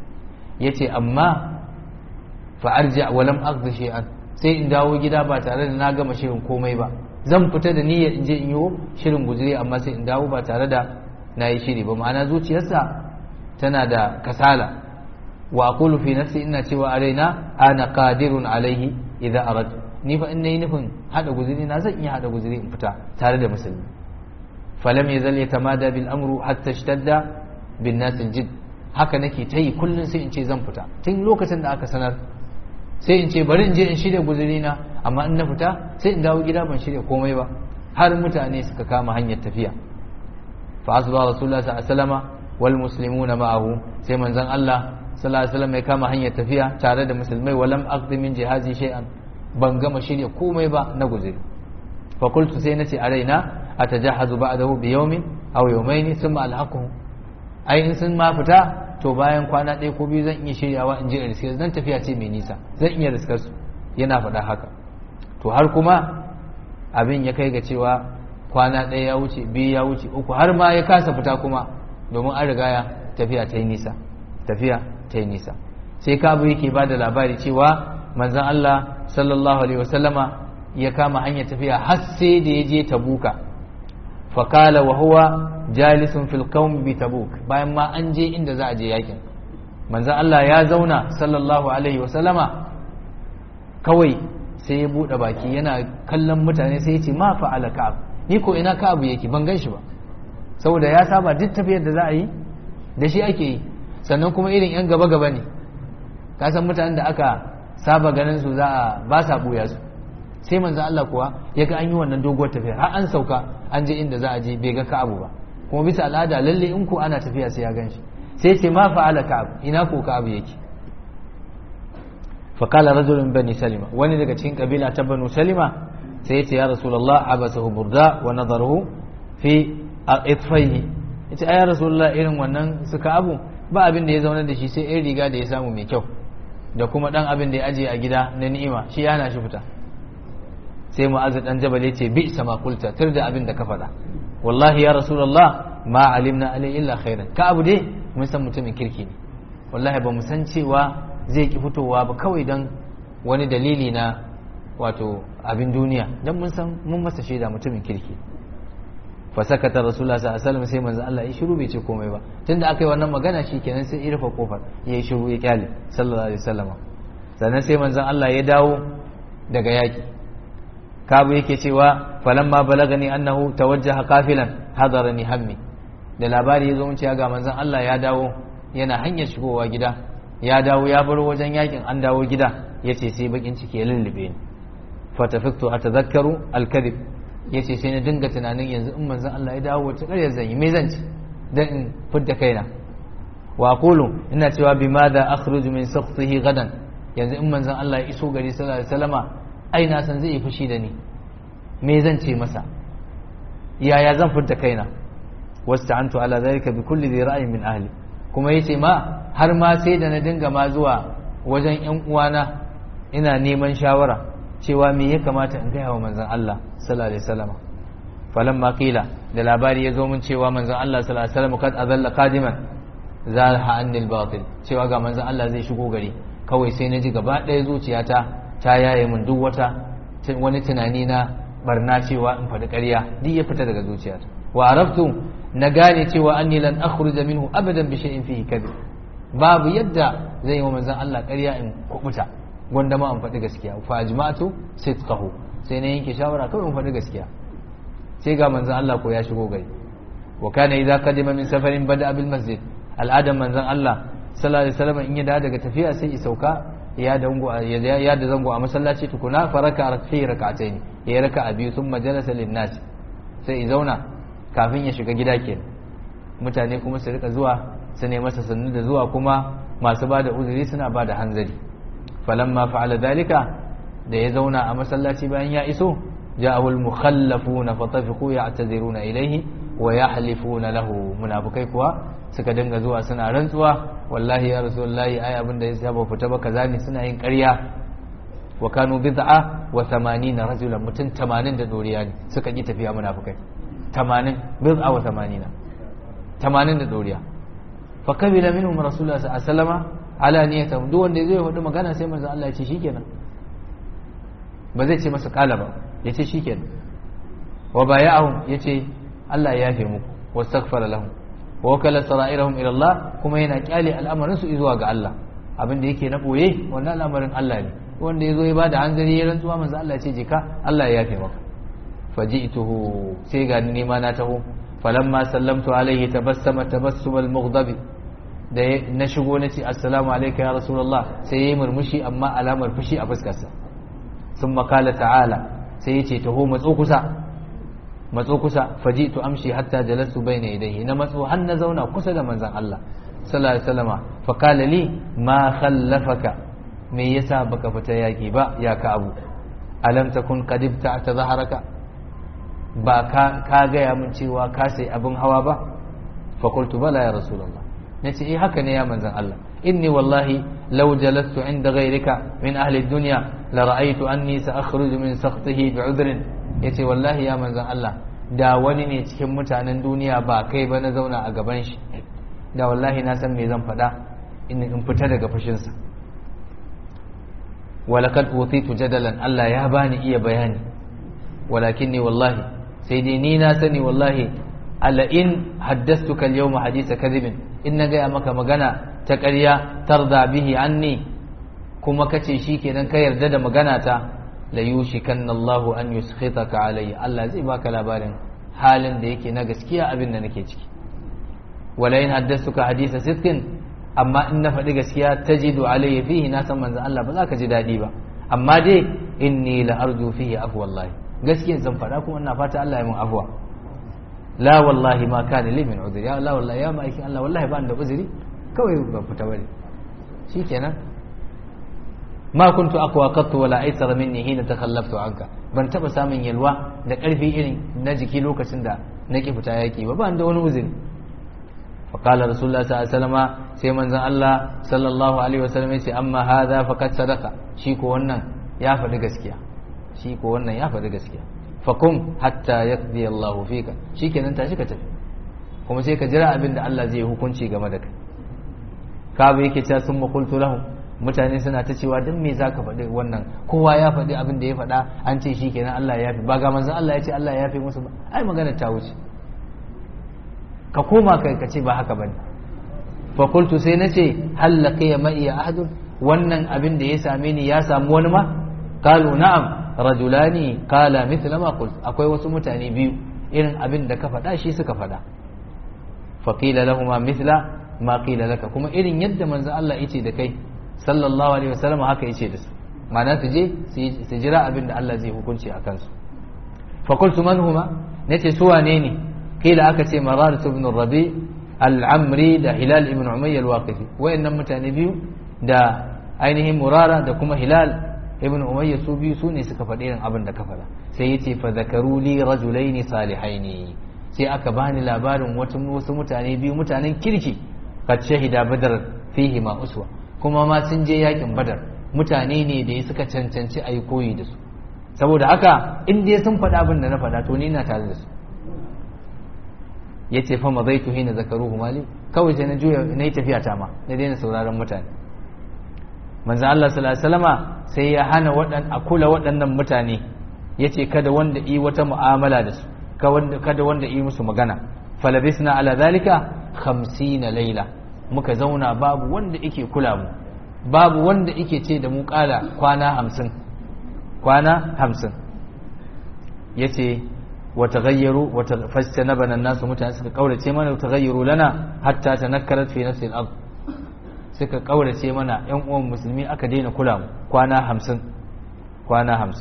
S2: yace amma fa arja wa lam aqdi shay'an sai in dawo gida ba tare da na gama shirin komai ba zan fita da niyyar in je in yi shirin guzuri amma sai in dawo ba tare da na yi shiri ba ma'ana zuciyarsa tana da kasala wa aqulu fi nafsi ina cewa a raina ana qadirun alaihi idza arad ni fa in nayi nufin hada guzuri na zan iya hada guzuri in fita tare da musulmi falam yazal yatamada bil amru hatta ishtadda bin nas jid haka nake ta yi kullun sai in ce zan fita tun lokacin da aka sanar sai in ce bari in je in shirya guzuri na amma in na fita sai in dawo gida ban shirya komai ba har mutane suka kama hanyar tafiya fa asba rasulullah sallallahu alaihi wasallam wal muslimuna ma'ahu sai manzon Allah sallallahu alaihi wasallam ya kama hanyar tafiya tare da musulmai walam aqdi min jihazi shay'an ban gama shirya komai ba na guzuri fa qultu sai nace a raina atajahazu ba'dahu bi yawmin aw yawmayn thumma alhaquhu ai in sun ma fita to bayan kwana ɗaya ko biyu zan iya shiryawa in je in riske zan tafiya ce mai nisa zan iya riskar su yana faɗa haka to har kuma abin ya kai ga cewa kwana ɗaya ya wuce biyu ya wuce uku har ma ya kasa fita kuma domin an riga ya tafiya ta yi nisa tafiya ta yi nisa sai kabu yake ba da labari cewa manzon Allah sallallahu alaihi wasallama ya kama hanyar tafiya har sai da ya je tabuka fakala wa huwa jalisun fil qawm bi tabuk bayan ma an je inda za a je yakin manzon Allah ya zauna sallallahu alaihi wasallama kawai sai ya bude baki yana kallon mutane sai ya ce ma fa'ala ka'ab ni ko ina ka'ab yake ban gan shi ba saboda ya saba duk tafiyar da za a yi da shi ake yi sannan kuma irin yan gaba gaba ne ka san mutanen da aka saba ganin su za a ba sa buya su sai manzo Allah kuwa ya ga an yi wannan doguwar tafiya har an sauka an je inda za a je bai ga ka'abu ba kuma bisa al'ada lalle in ko ana tafiya sai ya gan shi sai ce ma fa'ala ka'ab ina ko ka'abu yake fa qala rajulun bani salima wani daga cikin kabila ta banu salima sai ya ce ya rasulullah abasahu burda wa nadaruhu fi itfaihi yace ai ya rasulullah irin wannan suka abu ba abin da ya zauna da shi sai ɗan riga da ya samu mai kyau da kuma ɗan abin da ya ajiye a gida na ni'ima shi yana shi fita sai mu'azz dan jabal yace bi sama kulta tir da abin da ka faɗa wallahi ya rasulullah ma alimna alai illa khairan ka abu dai mun san mutumin kirki ne wallahi ba mu san cewa zai ki fitowa ba kawai dan wani dalili na wato abin duniya dan mun san mun masa shaida mutumin kirki fa sakata rasulullah sallallahu alaihi wasallam sai manzo Allah ya shiru bai ce komai ba tunda aka yi wannan magana shikenan sai ya rufe kofar ya shiru ya kyale sallallahu alaihi wasallam sannan sai manzon Allah ya dawo daga yaki kabu yake cewa falamma balagani annahu tawajjaha qafilan hadarani hammi da labari ya zo mun cewa ga manzon Allah ya dawo yana hanyar shigowa gida ya dawo ya bar wajen yakin an dawo gida yace sai bakin ciki ya lullube ni fatafiktu atadhakkaru al-kadhib yace sai na dinga tunanin yanzu in manzon Allah ya dawo wata ƙarya zan yi me zan ci dan in fidda kaina wa aqulu ina cewa bimada akhruju min sakhtihi gadan yanzu in manzon Allah ya iso gari sallallahu alaihi wasallama ai na san zai yi fushi da ni me zan ce masa yaya zan furta kaina wasta'antu ala zalika bi kulli dhi ra'yin min ahli kuma yace ma har ma sai da na dinga ma zuwa wajen yan uwana ina neman shawara cewa me ya kamata in gaya wa manzon Allah sallallahu alaihi wasallam falamma qila da labari ya zo mun cewa manzon Allah sallallahu alaihi wasallam kad azalla qadiman zalha anil batil cewa ga manzon Allah zai shigo gari kawai sai na ji gaba ɗaya zuciyata ta yaye min duk wata wani tunani na barna cewa in faɗi ƙarya duk ya fita daga zuciyata wa araftu na gane cewa anni lan akhruja minhu abadan bi shay'in fihi kadhib babu yadda zai yi wa manzon Allah ƙarya in kubuta gwanda ma in faɗi gaskiya fa ajma'tu sidqahu sai na yanke shawara kawai in faɗi gaskiya sai ga manzon Allah ko ya shigo gari wa kana idza qadima min safarin bada bil masjid al'adan manzon Allah sallallahu alaihi wasallam in ya dawo daga tafiya sai ya sauka ya dango ya da zango a masallaci tukuna faraka fi rak'atayn ya raka a biyu thumma jalasa lin nas sai ya zauna kafin ya shiga gida kenan mutane kuma su rika zuwa su ne masa sannu da zuwa kuma masu ba da uzuri suna ba da hanzari falamma fa'ala dalika da ya zauna a masallaci bayan ya iso ja'ahu al-mukhallafuna fatafiqu ya'taziruna ilayhi wa yahlifuna lahu munafikai kuwa suka dinga zuwa suna rantsuwa wallahi ya rasulullahi ai abin da ya saba fita ba kaza ne suna yin ƙarya wa kanu bid'a wa 80 rajulan mutum 80 da doriya ne suka ki tafiya munafikai 80 bid'a wa 80 80 da doriya fa kabila minhum rasulullah sallallahu alaihi wasallam ala niyatam duk wanda zai hudu magana sai manzo Allah ya ce shikenan ba zai ce masa kala ba ya ce shikenan wa baya'ahum yace Allah ya yafe muku wastaghfara lahum wa wakala sara'irahum ila Allah kuma yana kyale al'amarin su zuwa ga Allah abin da yake na boye wannan al'amarin Allah ne wanda yazo ya bada hanzari ya rantsuwa manzo Allah ya ce jika Allah ya yafe maka faji'tuhu sai ga ni ma na taho falamma sallamtu alaihi tabassama tabassum al-mughdabi da na shigo na ce assalamu alayka ya rasulullah sai yayi murmushi amma alamar fushi a fuskarsa sun makala ta'ala sai ya ce taho matso kusa matso kusa faji'tu amshi hatta jalastu bayna yadayhi na matso har na zauna kusa da manzon Allah sallallahu alaihi wasallama fa qala li ma khallafaka me yasa baka fita yaki ba ya ka abu alam takun qadibta ta zaharaka ba ka ka gaya min cewa ka sai abin hawa ba fa qultu bala ya rasulullah nace eh haka ne ya manzon Allah inni wallahi law jalastu inda ghayrika min ahli ad-dunya la ra'aytu anni sa'khruju min sakhtihi bi'udrin yace wallahi ya manzon Allah da wani ne cikin mutanen duniya ba kai ba na zauna a gaban shi da wallahi na san me zan faɗa in in fita daga fushinsa walakad utitu jadalan Allah ya bani iya bayani walakinni wallahi sai dai ni na sani wallahi ala in haddastuka al-yawma hadisa kadhibin in na gaya maka magana ta ƙarya tarda bihi anni kuma kace shikenan ka yarda da magana ta la yushikanna Allah an yuskhitaka alayya Allah zai baka labarin halin da yake na gaskiya abin da nake ciki wala in haddastuka hadisa sidqin amma in na faɗi gaskiya tajidu alayya fihi na san manzon Allah ba za ka ji daɗi ba amma dai inni la arju fihi afwa wallahi gaskiyan zan faɗa kuma ina fata Allah ya mun afwa la wallahi ma kana li min udhri ya la wallahi ya ma'aikin Allah wallahi ba da uzuri kawai ban fita bane shikenan ma kuntu aqwa qattu wala aysara minni hina takhallaftu anka ban taba samun yalwa da karfi irin na jiki lokacin da nake fita yaki ba ban da wani uzuri fa qala rasulullah sallallahu alaihi wasallam sai manzon Allah sallallahu alaihi wasallam ya ce amma hadha faqad sadaqa shi ko wannan ya faɗi gaskiya shi ko wannan ya faɗi gaskiya fakum hatta yaqdi Allahu fika shikenan tashi ka tafi kuma sai ka jira abin da Allah zai hukunci game da kai ka bai yake cewa sun makultu lahum mutane suna ta cewa dan me zaka faɗi wannan kowa ya faɗi abin da ya faɗa an ce shikenan Allah ya yafi ba ga manzon Allah ya ce Allah ya yafi musu ba ai magana ta wuce ka koma kai ka ce ba haka bane fa qultu sai nace hal laqiya ma iya ahadun wannan abin da ya same ni ya samu wani ma qalu na'am rajulani qala mithla ma qult akwai wasu mutane biyu irin abin da ka faɗa shi suka faɗa fa qila lahumu mithla ma qila laka kuma irin yadda manzo Allah yace da kai sallallahu alaihi wasallam haka yace da su ma'ana su je su jira abin da Allah zai hukunci a kansu fa qultu man huma nace su wane ne qila aka ce marar ibn rabi al-amri da hilal ibn umayya al-waqifi wayannan mutane biyu da ainihin murara da kuma hilal ibn umayya su biyu su ne suka faɗi irin abin da ka faɗa sai yace fa zakaru li rajulaini salihaini sai aka bani labarin wasu mutane biyu mutanen kirki kad shahida badar fihi ma uswa kuma ma sun je yakin badar mutane ne da suka cancanci a yi koyi da su saboda haka in dai sun faɗa abin da na faɗa to ni na tare da su ya ce fa mazaitu hina zakaruhu mali kawai sai na juya na yi tafiya ta ma na daina sauraron mutane manzo Allah sallallahu alaihi wasallama sai ya hana waɗan a kula waɗannan mutane yace kada wanda yi wata mu'amala da su kada wanda yi musu magana falabisna ala zalika 50 laila muka zauna babu wanda yake kula mu babu wanda yake ce da mu kala kwana 50 kwana 50 yace wa taghayyaru wa fastanabana an-nasu mutane suka kaurace mana wa taghayyaru lana hatta tanakkarat fi nafsi al-ard suka kaurace mana yan uwan musulmi aka daina kula mu kwana 50 kwana 50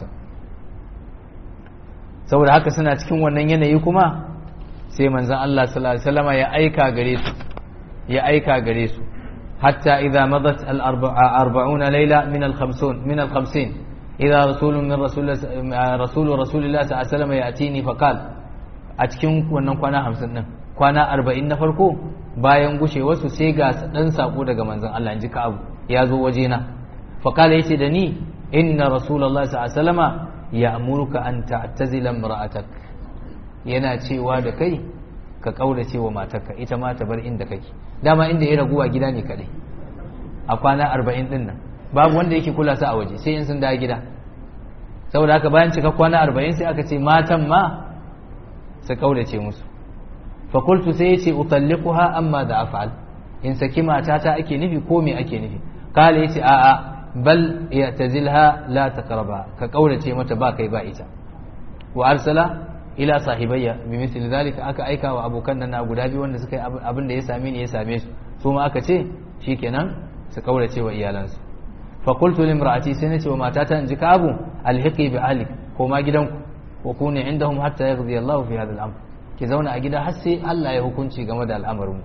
S2: saboda haka suna cikin wannan yanayi kuma sai manzon Allah sallallahu alaihi wasallam ya aika gare su ya aika gare su hatta idza madat al 40 layla min al 50 min al 50 idza rasulun min rasul rasul rasulillah sallallahu alaihi wasallam yatini fa qala a cikin wannan kwana 50 din kwana 40 na farko bayan gushe wasu sai ga dan sako daga manzon Allah inji ka abu ya zo wajena fa qala yace da ni inna rasulullah sallallahu alaihi wasallam ya'muruka an ta'tazila imra'atak yana cewa da kai ka kaurace wa matarka ita ma ta bar inda kake dama inda ya raguwa gida ne kadai a kwana 40 din nan babu wanda yake kula sa a waje sai in sun dawo gida saboda haka bayan cika kwana 40 sai aka ce matan ma su kaurace musu fa qultu sai yace utalliquha amma da af'al in saki matata ake nufi ko me ake nufi kala yace a'a bal ya'tazilha la taqraba ka kaurace mata ba kai ba ita wa arsala ila sahibayya bi misli zalika aka aika wa abokan nan na guda biyu wanda suka yi abin da ya same ni ya same su su ma aka ce shikenan su kaurace wa iyalansu fa qultu limra'ati sai nace wa matata in ji ka abu alhiqi bi ahlik ko ma gidanku wa kuni indahum hatta yaghdi Allahu fi hadha al-amr ki zauna a gida har sai Allah ya hukunci game da al'amarin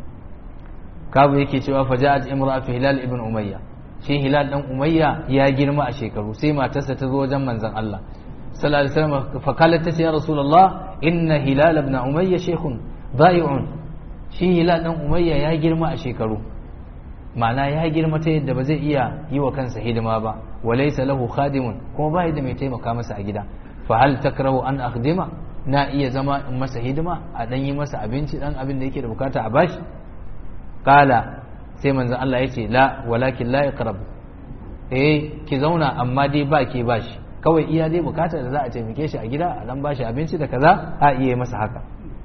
S2: kabu yake cewa faja'at imra'atu hilal ibn umayya shi hilal dan umayya ya girma a shekaru sai matarsa ta zo wajen manzon Allah sallallahu alaihi wasallam fa qalat ta ya rasulullah inna hilal ibn umayya shaykhun da'i'un shi hilal dan umayya ya girma a shekaru ma'ana ya girma ta yadda ba zai iya yi wa kansa hidima ba walaysa lahu khadimun kuma ba da mai taimaka masa a gida fa hal takrahu an akhdima na iya zama in masa hidima a dan yi masa abinci dan abin da yake da bukata a bashi kala sai manzon Allah ya ce la walakin la iqrab eh ki zauna amma dai ba ke bashi kawai iya dai bukatar da za a taimake shi a gida a dan bashi abinci da kaza a iya masa haka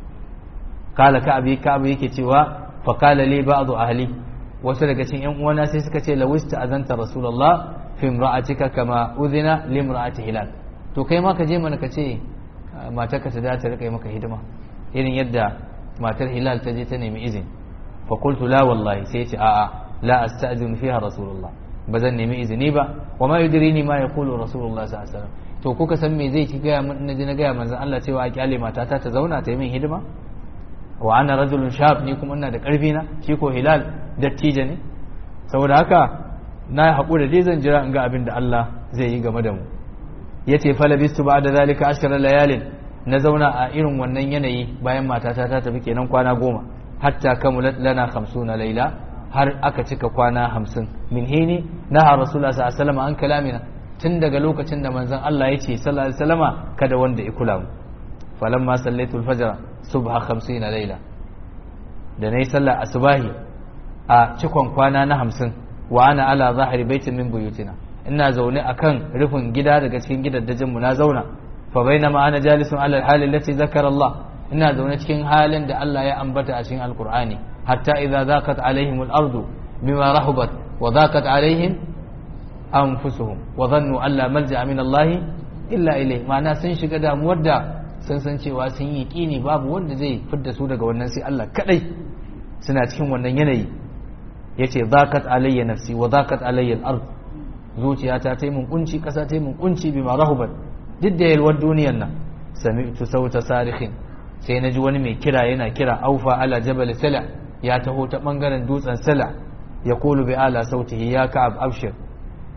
S2: kala ka abi ka abi yake cewa fa kala li ba'd ahli wasu daga cikin yan uwana sai suka ce lawista azanta rasulullah fi imra'atika kama udhina li imra'ati hilal to kai ma ka je mana ka ce matarka ta dace rika yi maka hidima irin yadda matar hilal ta je ta nemi izini fa qultu la wallahi sai ce a'a la asta'zinu fiha rasulullah ba zan nemi izini ba wa ma yudrini ma yaqulu rasulullah sallallahu alaihi wasallam to kuka san me zai ki gaya mun naji na gaya manzon Allah cewa a kyale matata ta zauna ta yi min hidima wa ana rajulun shab ni kuma ina da karfi na shi ko hilal dattijo ne saboda haka na haƙura dai zan jira in ga abin da Allah zai yi game da mu yace falabistu ba'da zalika ashara layalin na zauna a irin wannan yanayi bayan matata ta tafi kenan kwana goma hatta kamulat lana 50 laila har aka cika kwana 50 min hini naha rasulullah sallallahu alaihi wasallam an kalamina tun daga lokacin da manzon Allah yace sallallahu alaihi wasallama kada wanda ya kula mu falamma sallaitul fajr subha 50 laila da nayi sallar asubahi a cikon kwana na 50 wa ana ala zahiri baitin min buyutina ina zaune akan rufin gida daga cikin gidaddajin mu na zauna fa bainama ana jalisun ala alhali allati zakara Allah ina zaune cikin halin da Allah ya ambata a cikin alqur'ani hatta idza zaqat alaihim al-ardu bima rahabat wa zaqat alaihim anfusuhum wa dhannu an la malja'a min Allah illa ilayhi ma'ana sun shiga damuwar da sun san cewa sun yi kini babu wanda zai fidda su daga wannan sai Allah kadai suna cikin wannan yanayi yace zaqat alayya nafsi wa zaqat alayya al-ard zuciyata ta yi mun kunci kasa ta yi mun kunci bima rahabat duk da yalwar duniyar nan sami'tu sauta sarihin sai na ji wani mai kira yana kira aufa ala jabal sala ya taho ta bangaren dutsen sala ya kulu bi ala sautihi ya ka'ab abshir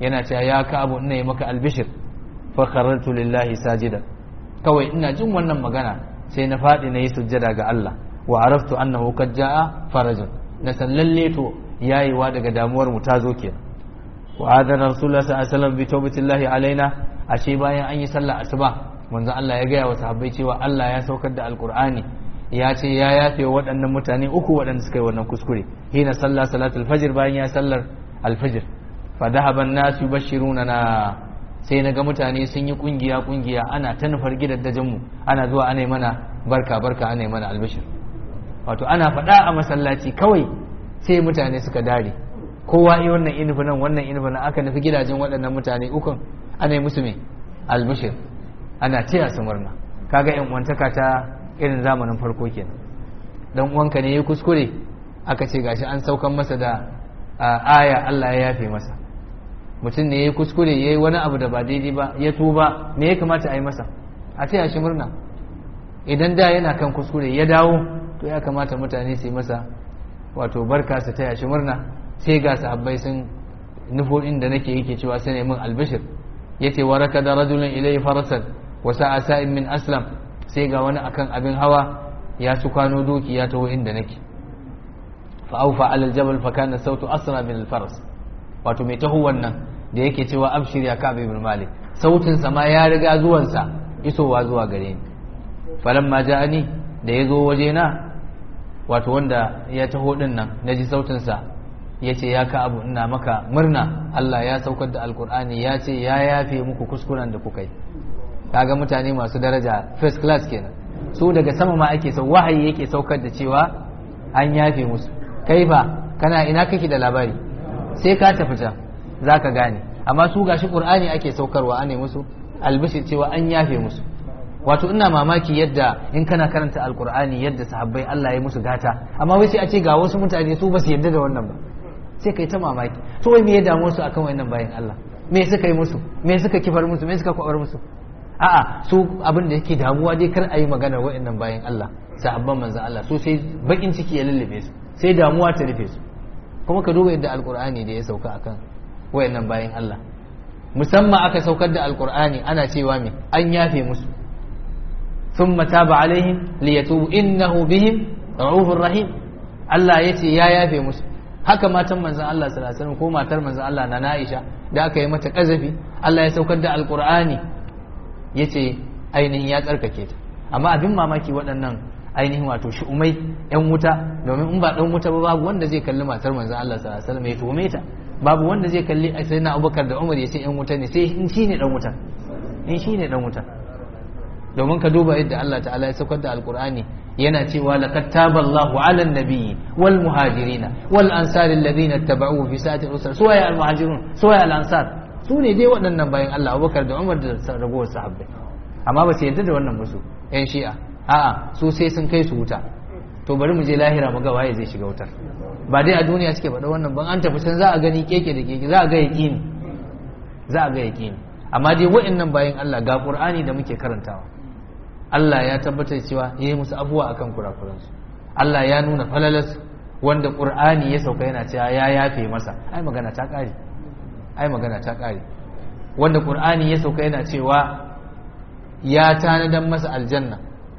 S2: yana cewa ya ka'abu ina yi maka albishir fa kharartu lillahi sajida kawai ina jin wannan magana sai na faɗi na yi sujjada ga Allah wa araftu annahu qad jaa farajun na san lalle to yayiwa daga damuwar mu ta zo kenan wa adana rasulullah sallallahu alaihi wasallam bi tawbatillahi alaina ashe bayan an yi sallah asuba manzon Allah ya gaya wa sahabbai cewa Allah ya saukar da alqur'ani ya ce ya yafe waɗannan mutane uku waɗanda suka yi wannan kuskure hina sallah salatul fajr bayan ya sallar alfajr fa dhahaba an-nas yubashshiruna na sai na ga mutane sun yi kungiya kungiya ana ta nufar gidajen mu ana zuwa ana mana barka barka ana mana albishir wato ana faɗa a masallaci kawai sai mutane suka dare kowa yi wannan inufi nan wannan inufi nan aka nufi gidajen waɗannan mutane ukun ana yi musu mai albishir ana taya su murna kaga yan uwantaka ta irin zamanin farko kenan dan uwanka ne ya kuskure aka ce gashi an saukan masa da aya Allah ya yafe masa mutum ne ya kuskure ya yi wani abu da ba daidai ba ya tuba me ya kamata a yi masa a taya shi murna idan da yana kan kuskure ya dawo to ya kamata mutane su yi masa wato barka su taya shi murna sai ga sahabbai sun nufo inda nake yake cewa sai ne min albishir yace waraka da rajulun ilayhi farasan wa sa'a sa'in min aslam sai ga wani akan abin hawa ya su kwano doki ya taho inda nake fa aufa ala aljabal fa kana sautu asra min alfaras wato mai taho wannan da yake cewa abshir ya ka'ab ibn malik sautin sa ma ya riga zuwan sa isowa zuwa gare ni falamma ja'ani da yazo waje na wato wanda ya taho din nan naji sautin sa yace ya ka abu ina maka murna Allah ya saukar da alkur'ani ya ce ya yafe muku kuskuren da kuka yi kaga mutane masu daraja first class kenan su daga sama ma ake sau wahayi yake saukar da cewa an yafe musu kai ba kana ina kake da labari sai ka tafi can zaka gane amma su gashi qur'ani ake saukarwa ane musu albishir cewa an yafe musu wato ina mamaki yadda in kana karanta alkur'ani yadda sahabbai Allah ya musu gata amma wai sai a ce ga wasu mutane su ba su yarda da wannan ba sai kai ta mamaki to wai me ya damu su akan wannan bayan Allah me suka yi musu me suka kifar musu me suka kwabar musu a'a su abin da yake damuwa dai kar a yi magana wa'annan bayan Allah sahabban manzon Allah su sai bakin ciki ya lullube su sai damuwa ta rufe su kuma ka duba yadda alkur'ani da ya sauka akan wa'annan bayan Allah musamman aka saukar da alkur'ani ana cewa me an yafe musu thumma taba alaihim liyatubu innahu bihim ra'ufur rahim Allah ya ce ya yafe musu haka matan manzon Allah sallallahu alaihi wasallam ko matar manzon Allah na Aisha da aka yi mata kazafi Allah ya saukar da alkur'ani yace ainihin ya tsarkake ta amma abin mamaki waɗannan ainihin wato shi'umai yan wuta domin in ba dan wuta ba babu wanda zai kalli matar manzon Allah sallallahu alaihi wasallam ya tuhume ta babu wanda zai kalli sayyidina Abubakar da Umar ya ce yan wuta ne sai in shine dan wuta in shine dan wuta domin ka duba yadda Allah ta'ala ya saukar da alkur'ani yana cewa laqad taballahu 'ala an-nabiyyi wal muhajirina wal ansari alladhina ittaba'uhu fi sa'ati al-usra suwaya al-muhajirun suwaya al-ansar su ne dai waɗannan bayan Allah Abubakar da Umar da ragowar sahabbai amma ba su yarda da wannan musu yan shi'a a'a su sai sun kai su wuta to bari mu je lahira mu ga waye zai shiga wutar ba dai a duniya suke faɗa wannan ban an tafi can za a gani keke da keke za a ga yaqini za a ga yaqini amma dai waɗannan bayan Allah ga Qur'ani da muke karantawa Allah ya tabbatar cewa ya yi musu abuwa akan kurakuransu Allah ya nuna falalas wanda Qur'ani ya sauka yana cewa ya yafe masa ai magana ta ƙare ai magana ta ƙare wanda Qur'ani ya sauka yana cewa ya tanadan masa aljanna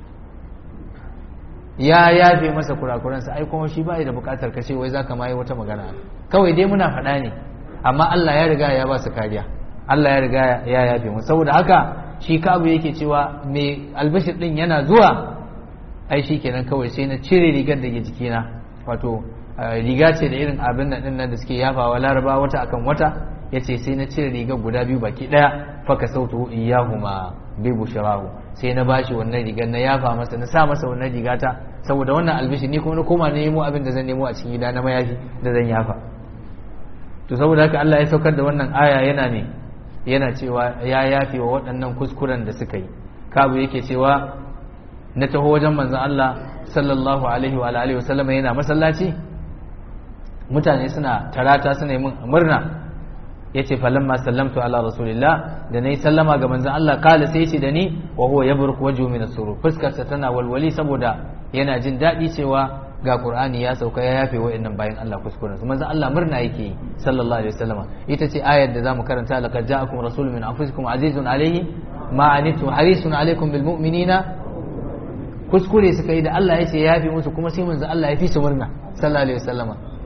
S2: ya yafe masa kurakuransa ai kuma shi ba da bukatar kashe wai zaka ma yi wata magana kawai dai muna faɗa ne amma Allah ya riga ya ba su kariya Allah ya riga ya yafe mu saboda haka shi kabu yake cewa mai albashir din yana zuwa ai shi kenan kawai sai na cire rigar da ke jikina wato riga ce da irin abin nan din nan da suke yafawa laraba wata akan wata yace sai na cire rigar guda biyu baki daya faka sautu iyahuma bi bushrahu sai na bashi wannan rigar na yafa masa na sa masa wannan rigata saboda wannan albishi ni kuma na koma na nemo abin da zan nemo a cikin gida na mayafi da zan yafa to saboda haka Allah ya saukar da wannan aya yana ne yana cewa ya yafe wa waɗannan kuskuren da suka yi kabu yake cewa na taho wajen manzon Allah sallallahu alaihi wa alihi wa sallama yana masallaci mutane suna tarata suna yi mun murna yace falamma sallamtu ala rasulillah da nayi sallama ga manzon Allah kala sai yace da ni wa huwa yabruk wajhu min as-surur fuskar sa tana walwali saboda yana jin dadi cewa ga qur'ani ya sauka ya yafe wa'annan bayan Allah kuskuren su manzon Allah murna yake yi sallallahu alaihi wasallam ita ce ayar da zamu karanta laqad ja'akum rasulun min anfusikum azizun alayhi ma anittum harisun alaykum bil mu'minina kuskure suka yi da Allah ya ce ya yafe musu kuma sai manzon Allah ya fi su murna sallallahu alaihi wasallam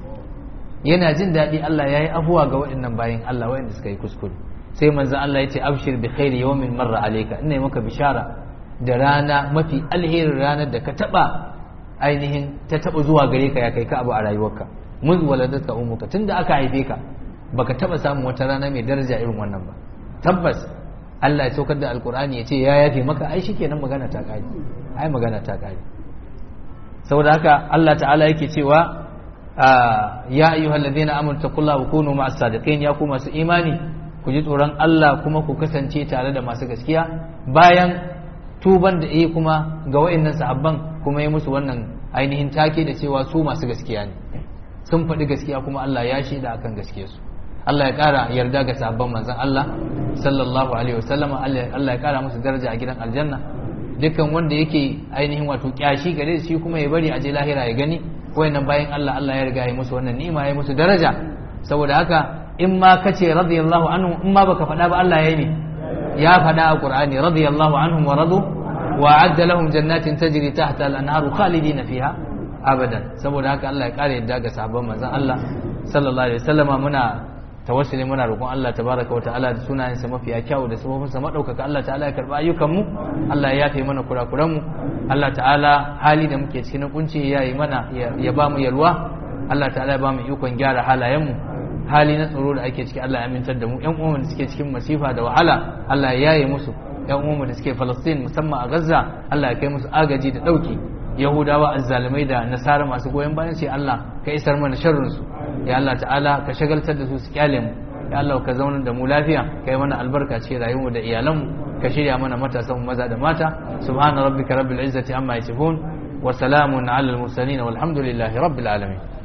S2: yana jin daɗi Allah ya yi afuwa ga waɗannan bayan Allah waɗanda suka yi kuskure sai manzon Allah ya ce abshir bi khairi yawmin marra alayka ina maka bishara da rana mafi alherin ranar da ka taba ainihin ta taba zuwa gare ka ya kai ka abu a rayuwarka mun waladatka ummuka tunda aka haife ka baka taba samun wata rana mai daraja irin wannan ba tabbas Allah ya saukar da alkur'ani ya ce ya yafe maka ai shikenan magana ta kare ai magana ta kare saboda haka Allah ta'ala yake cewa ya ayyuhal ladina amanu taqullaha wa kunu ma'as sadiqin ya ku masu imani ku ji tsoron Allah kuma ku kasance tare da masu gaskiya bayan tuban da yi kuma ga wa'annan sahabban kuma ya musu wannan ainihin take da cewa su masu gaskiya ne sun faɗi gaskiya kuma Allah ya shaida akan gaskiyarsu Allah ya ƙara yarda ga sahabban manzon Allah sallallahu alaihi wasallam Allah ya ƙara musu daraja a gidan aljanna dukkan wanda yake ainihin wato kyashi gare shi kuma ya bari a je lahira ya gani wayannan bayan Allah Allah ya riga ya musu wannan ni'ima ya musu daraja saboda haka in ma kace radiyallahu anhu in ma baka faɗa ba Allah ya yi ne ya faɗa a Qur'ani radiyallahu anhum wa radu wa adda lahum jannatin tajri tahta al-anharu khalidina fiha abadan saboda haka Allah ya kare yadda ga sahabban manzon Allah sallallahu alaihi wasallama muna tawassuli muna roƙon Allah tabaraka wa ta'ala da sunayensa mafiya kyau da sifofinsa madaukaka Allah ta'ala ya karba ayyukan mu Allah ya yafe mana kurakuran mu Allah ta'ala hali da muke cikin kunci ya yi mana ya ba mu yalwa Allah ta'ala ya ba mu ikon gyara halayen mu hali na tsaro da ake ciki Allah ya amintar da mu ƴan uwan da suke cikin masifa da wahala Allah ya yaye musu ƴan uwan da suke Palestine musamman a Gaza Allah ya kai musu agaji da dauki Yahudawa azzalumai da nasara masu goyon bayan sai Allah ka isar mana sharrin su ya Allah ta'ala ka shagaltar da su su kyale mu ya Allah ka zaunar da mu lafiya ka yi mana albarka cikin rayuwar da iyalanmu ka shirya mana matasan maza da mata subhana rabbika rabbil izzati amma yasifun wa salamun ala al mursalin walhamdulillahi rabbil alamin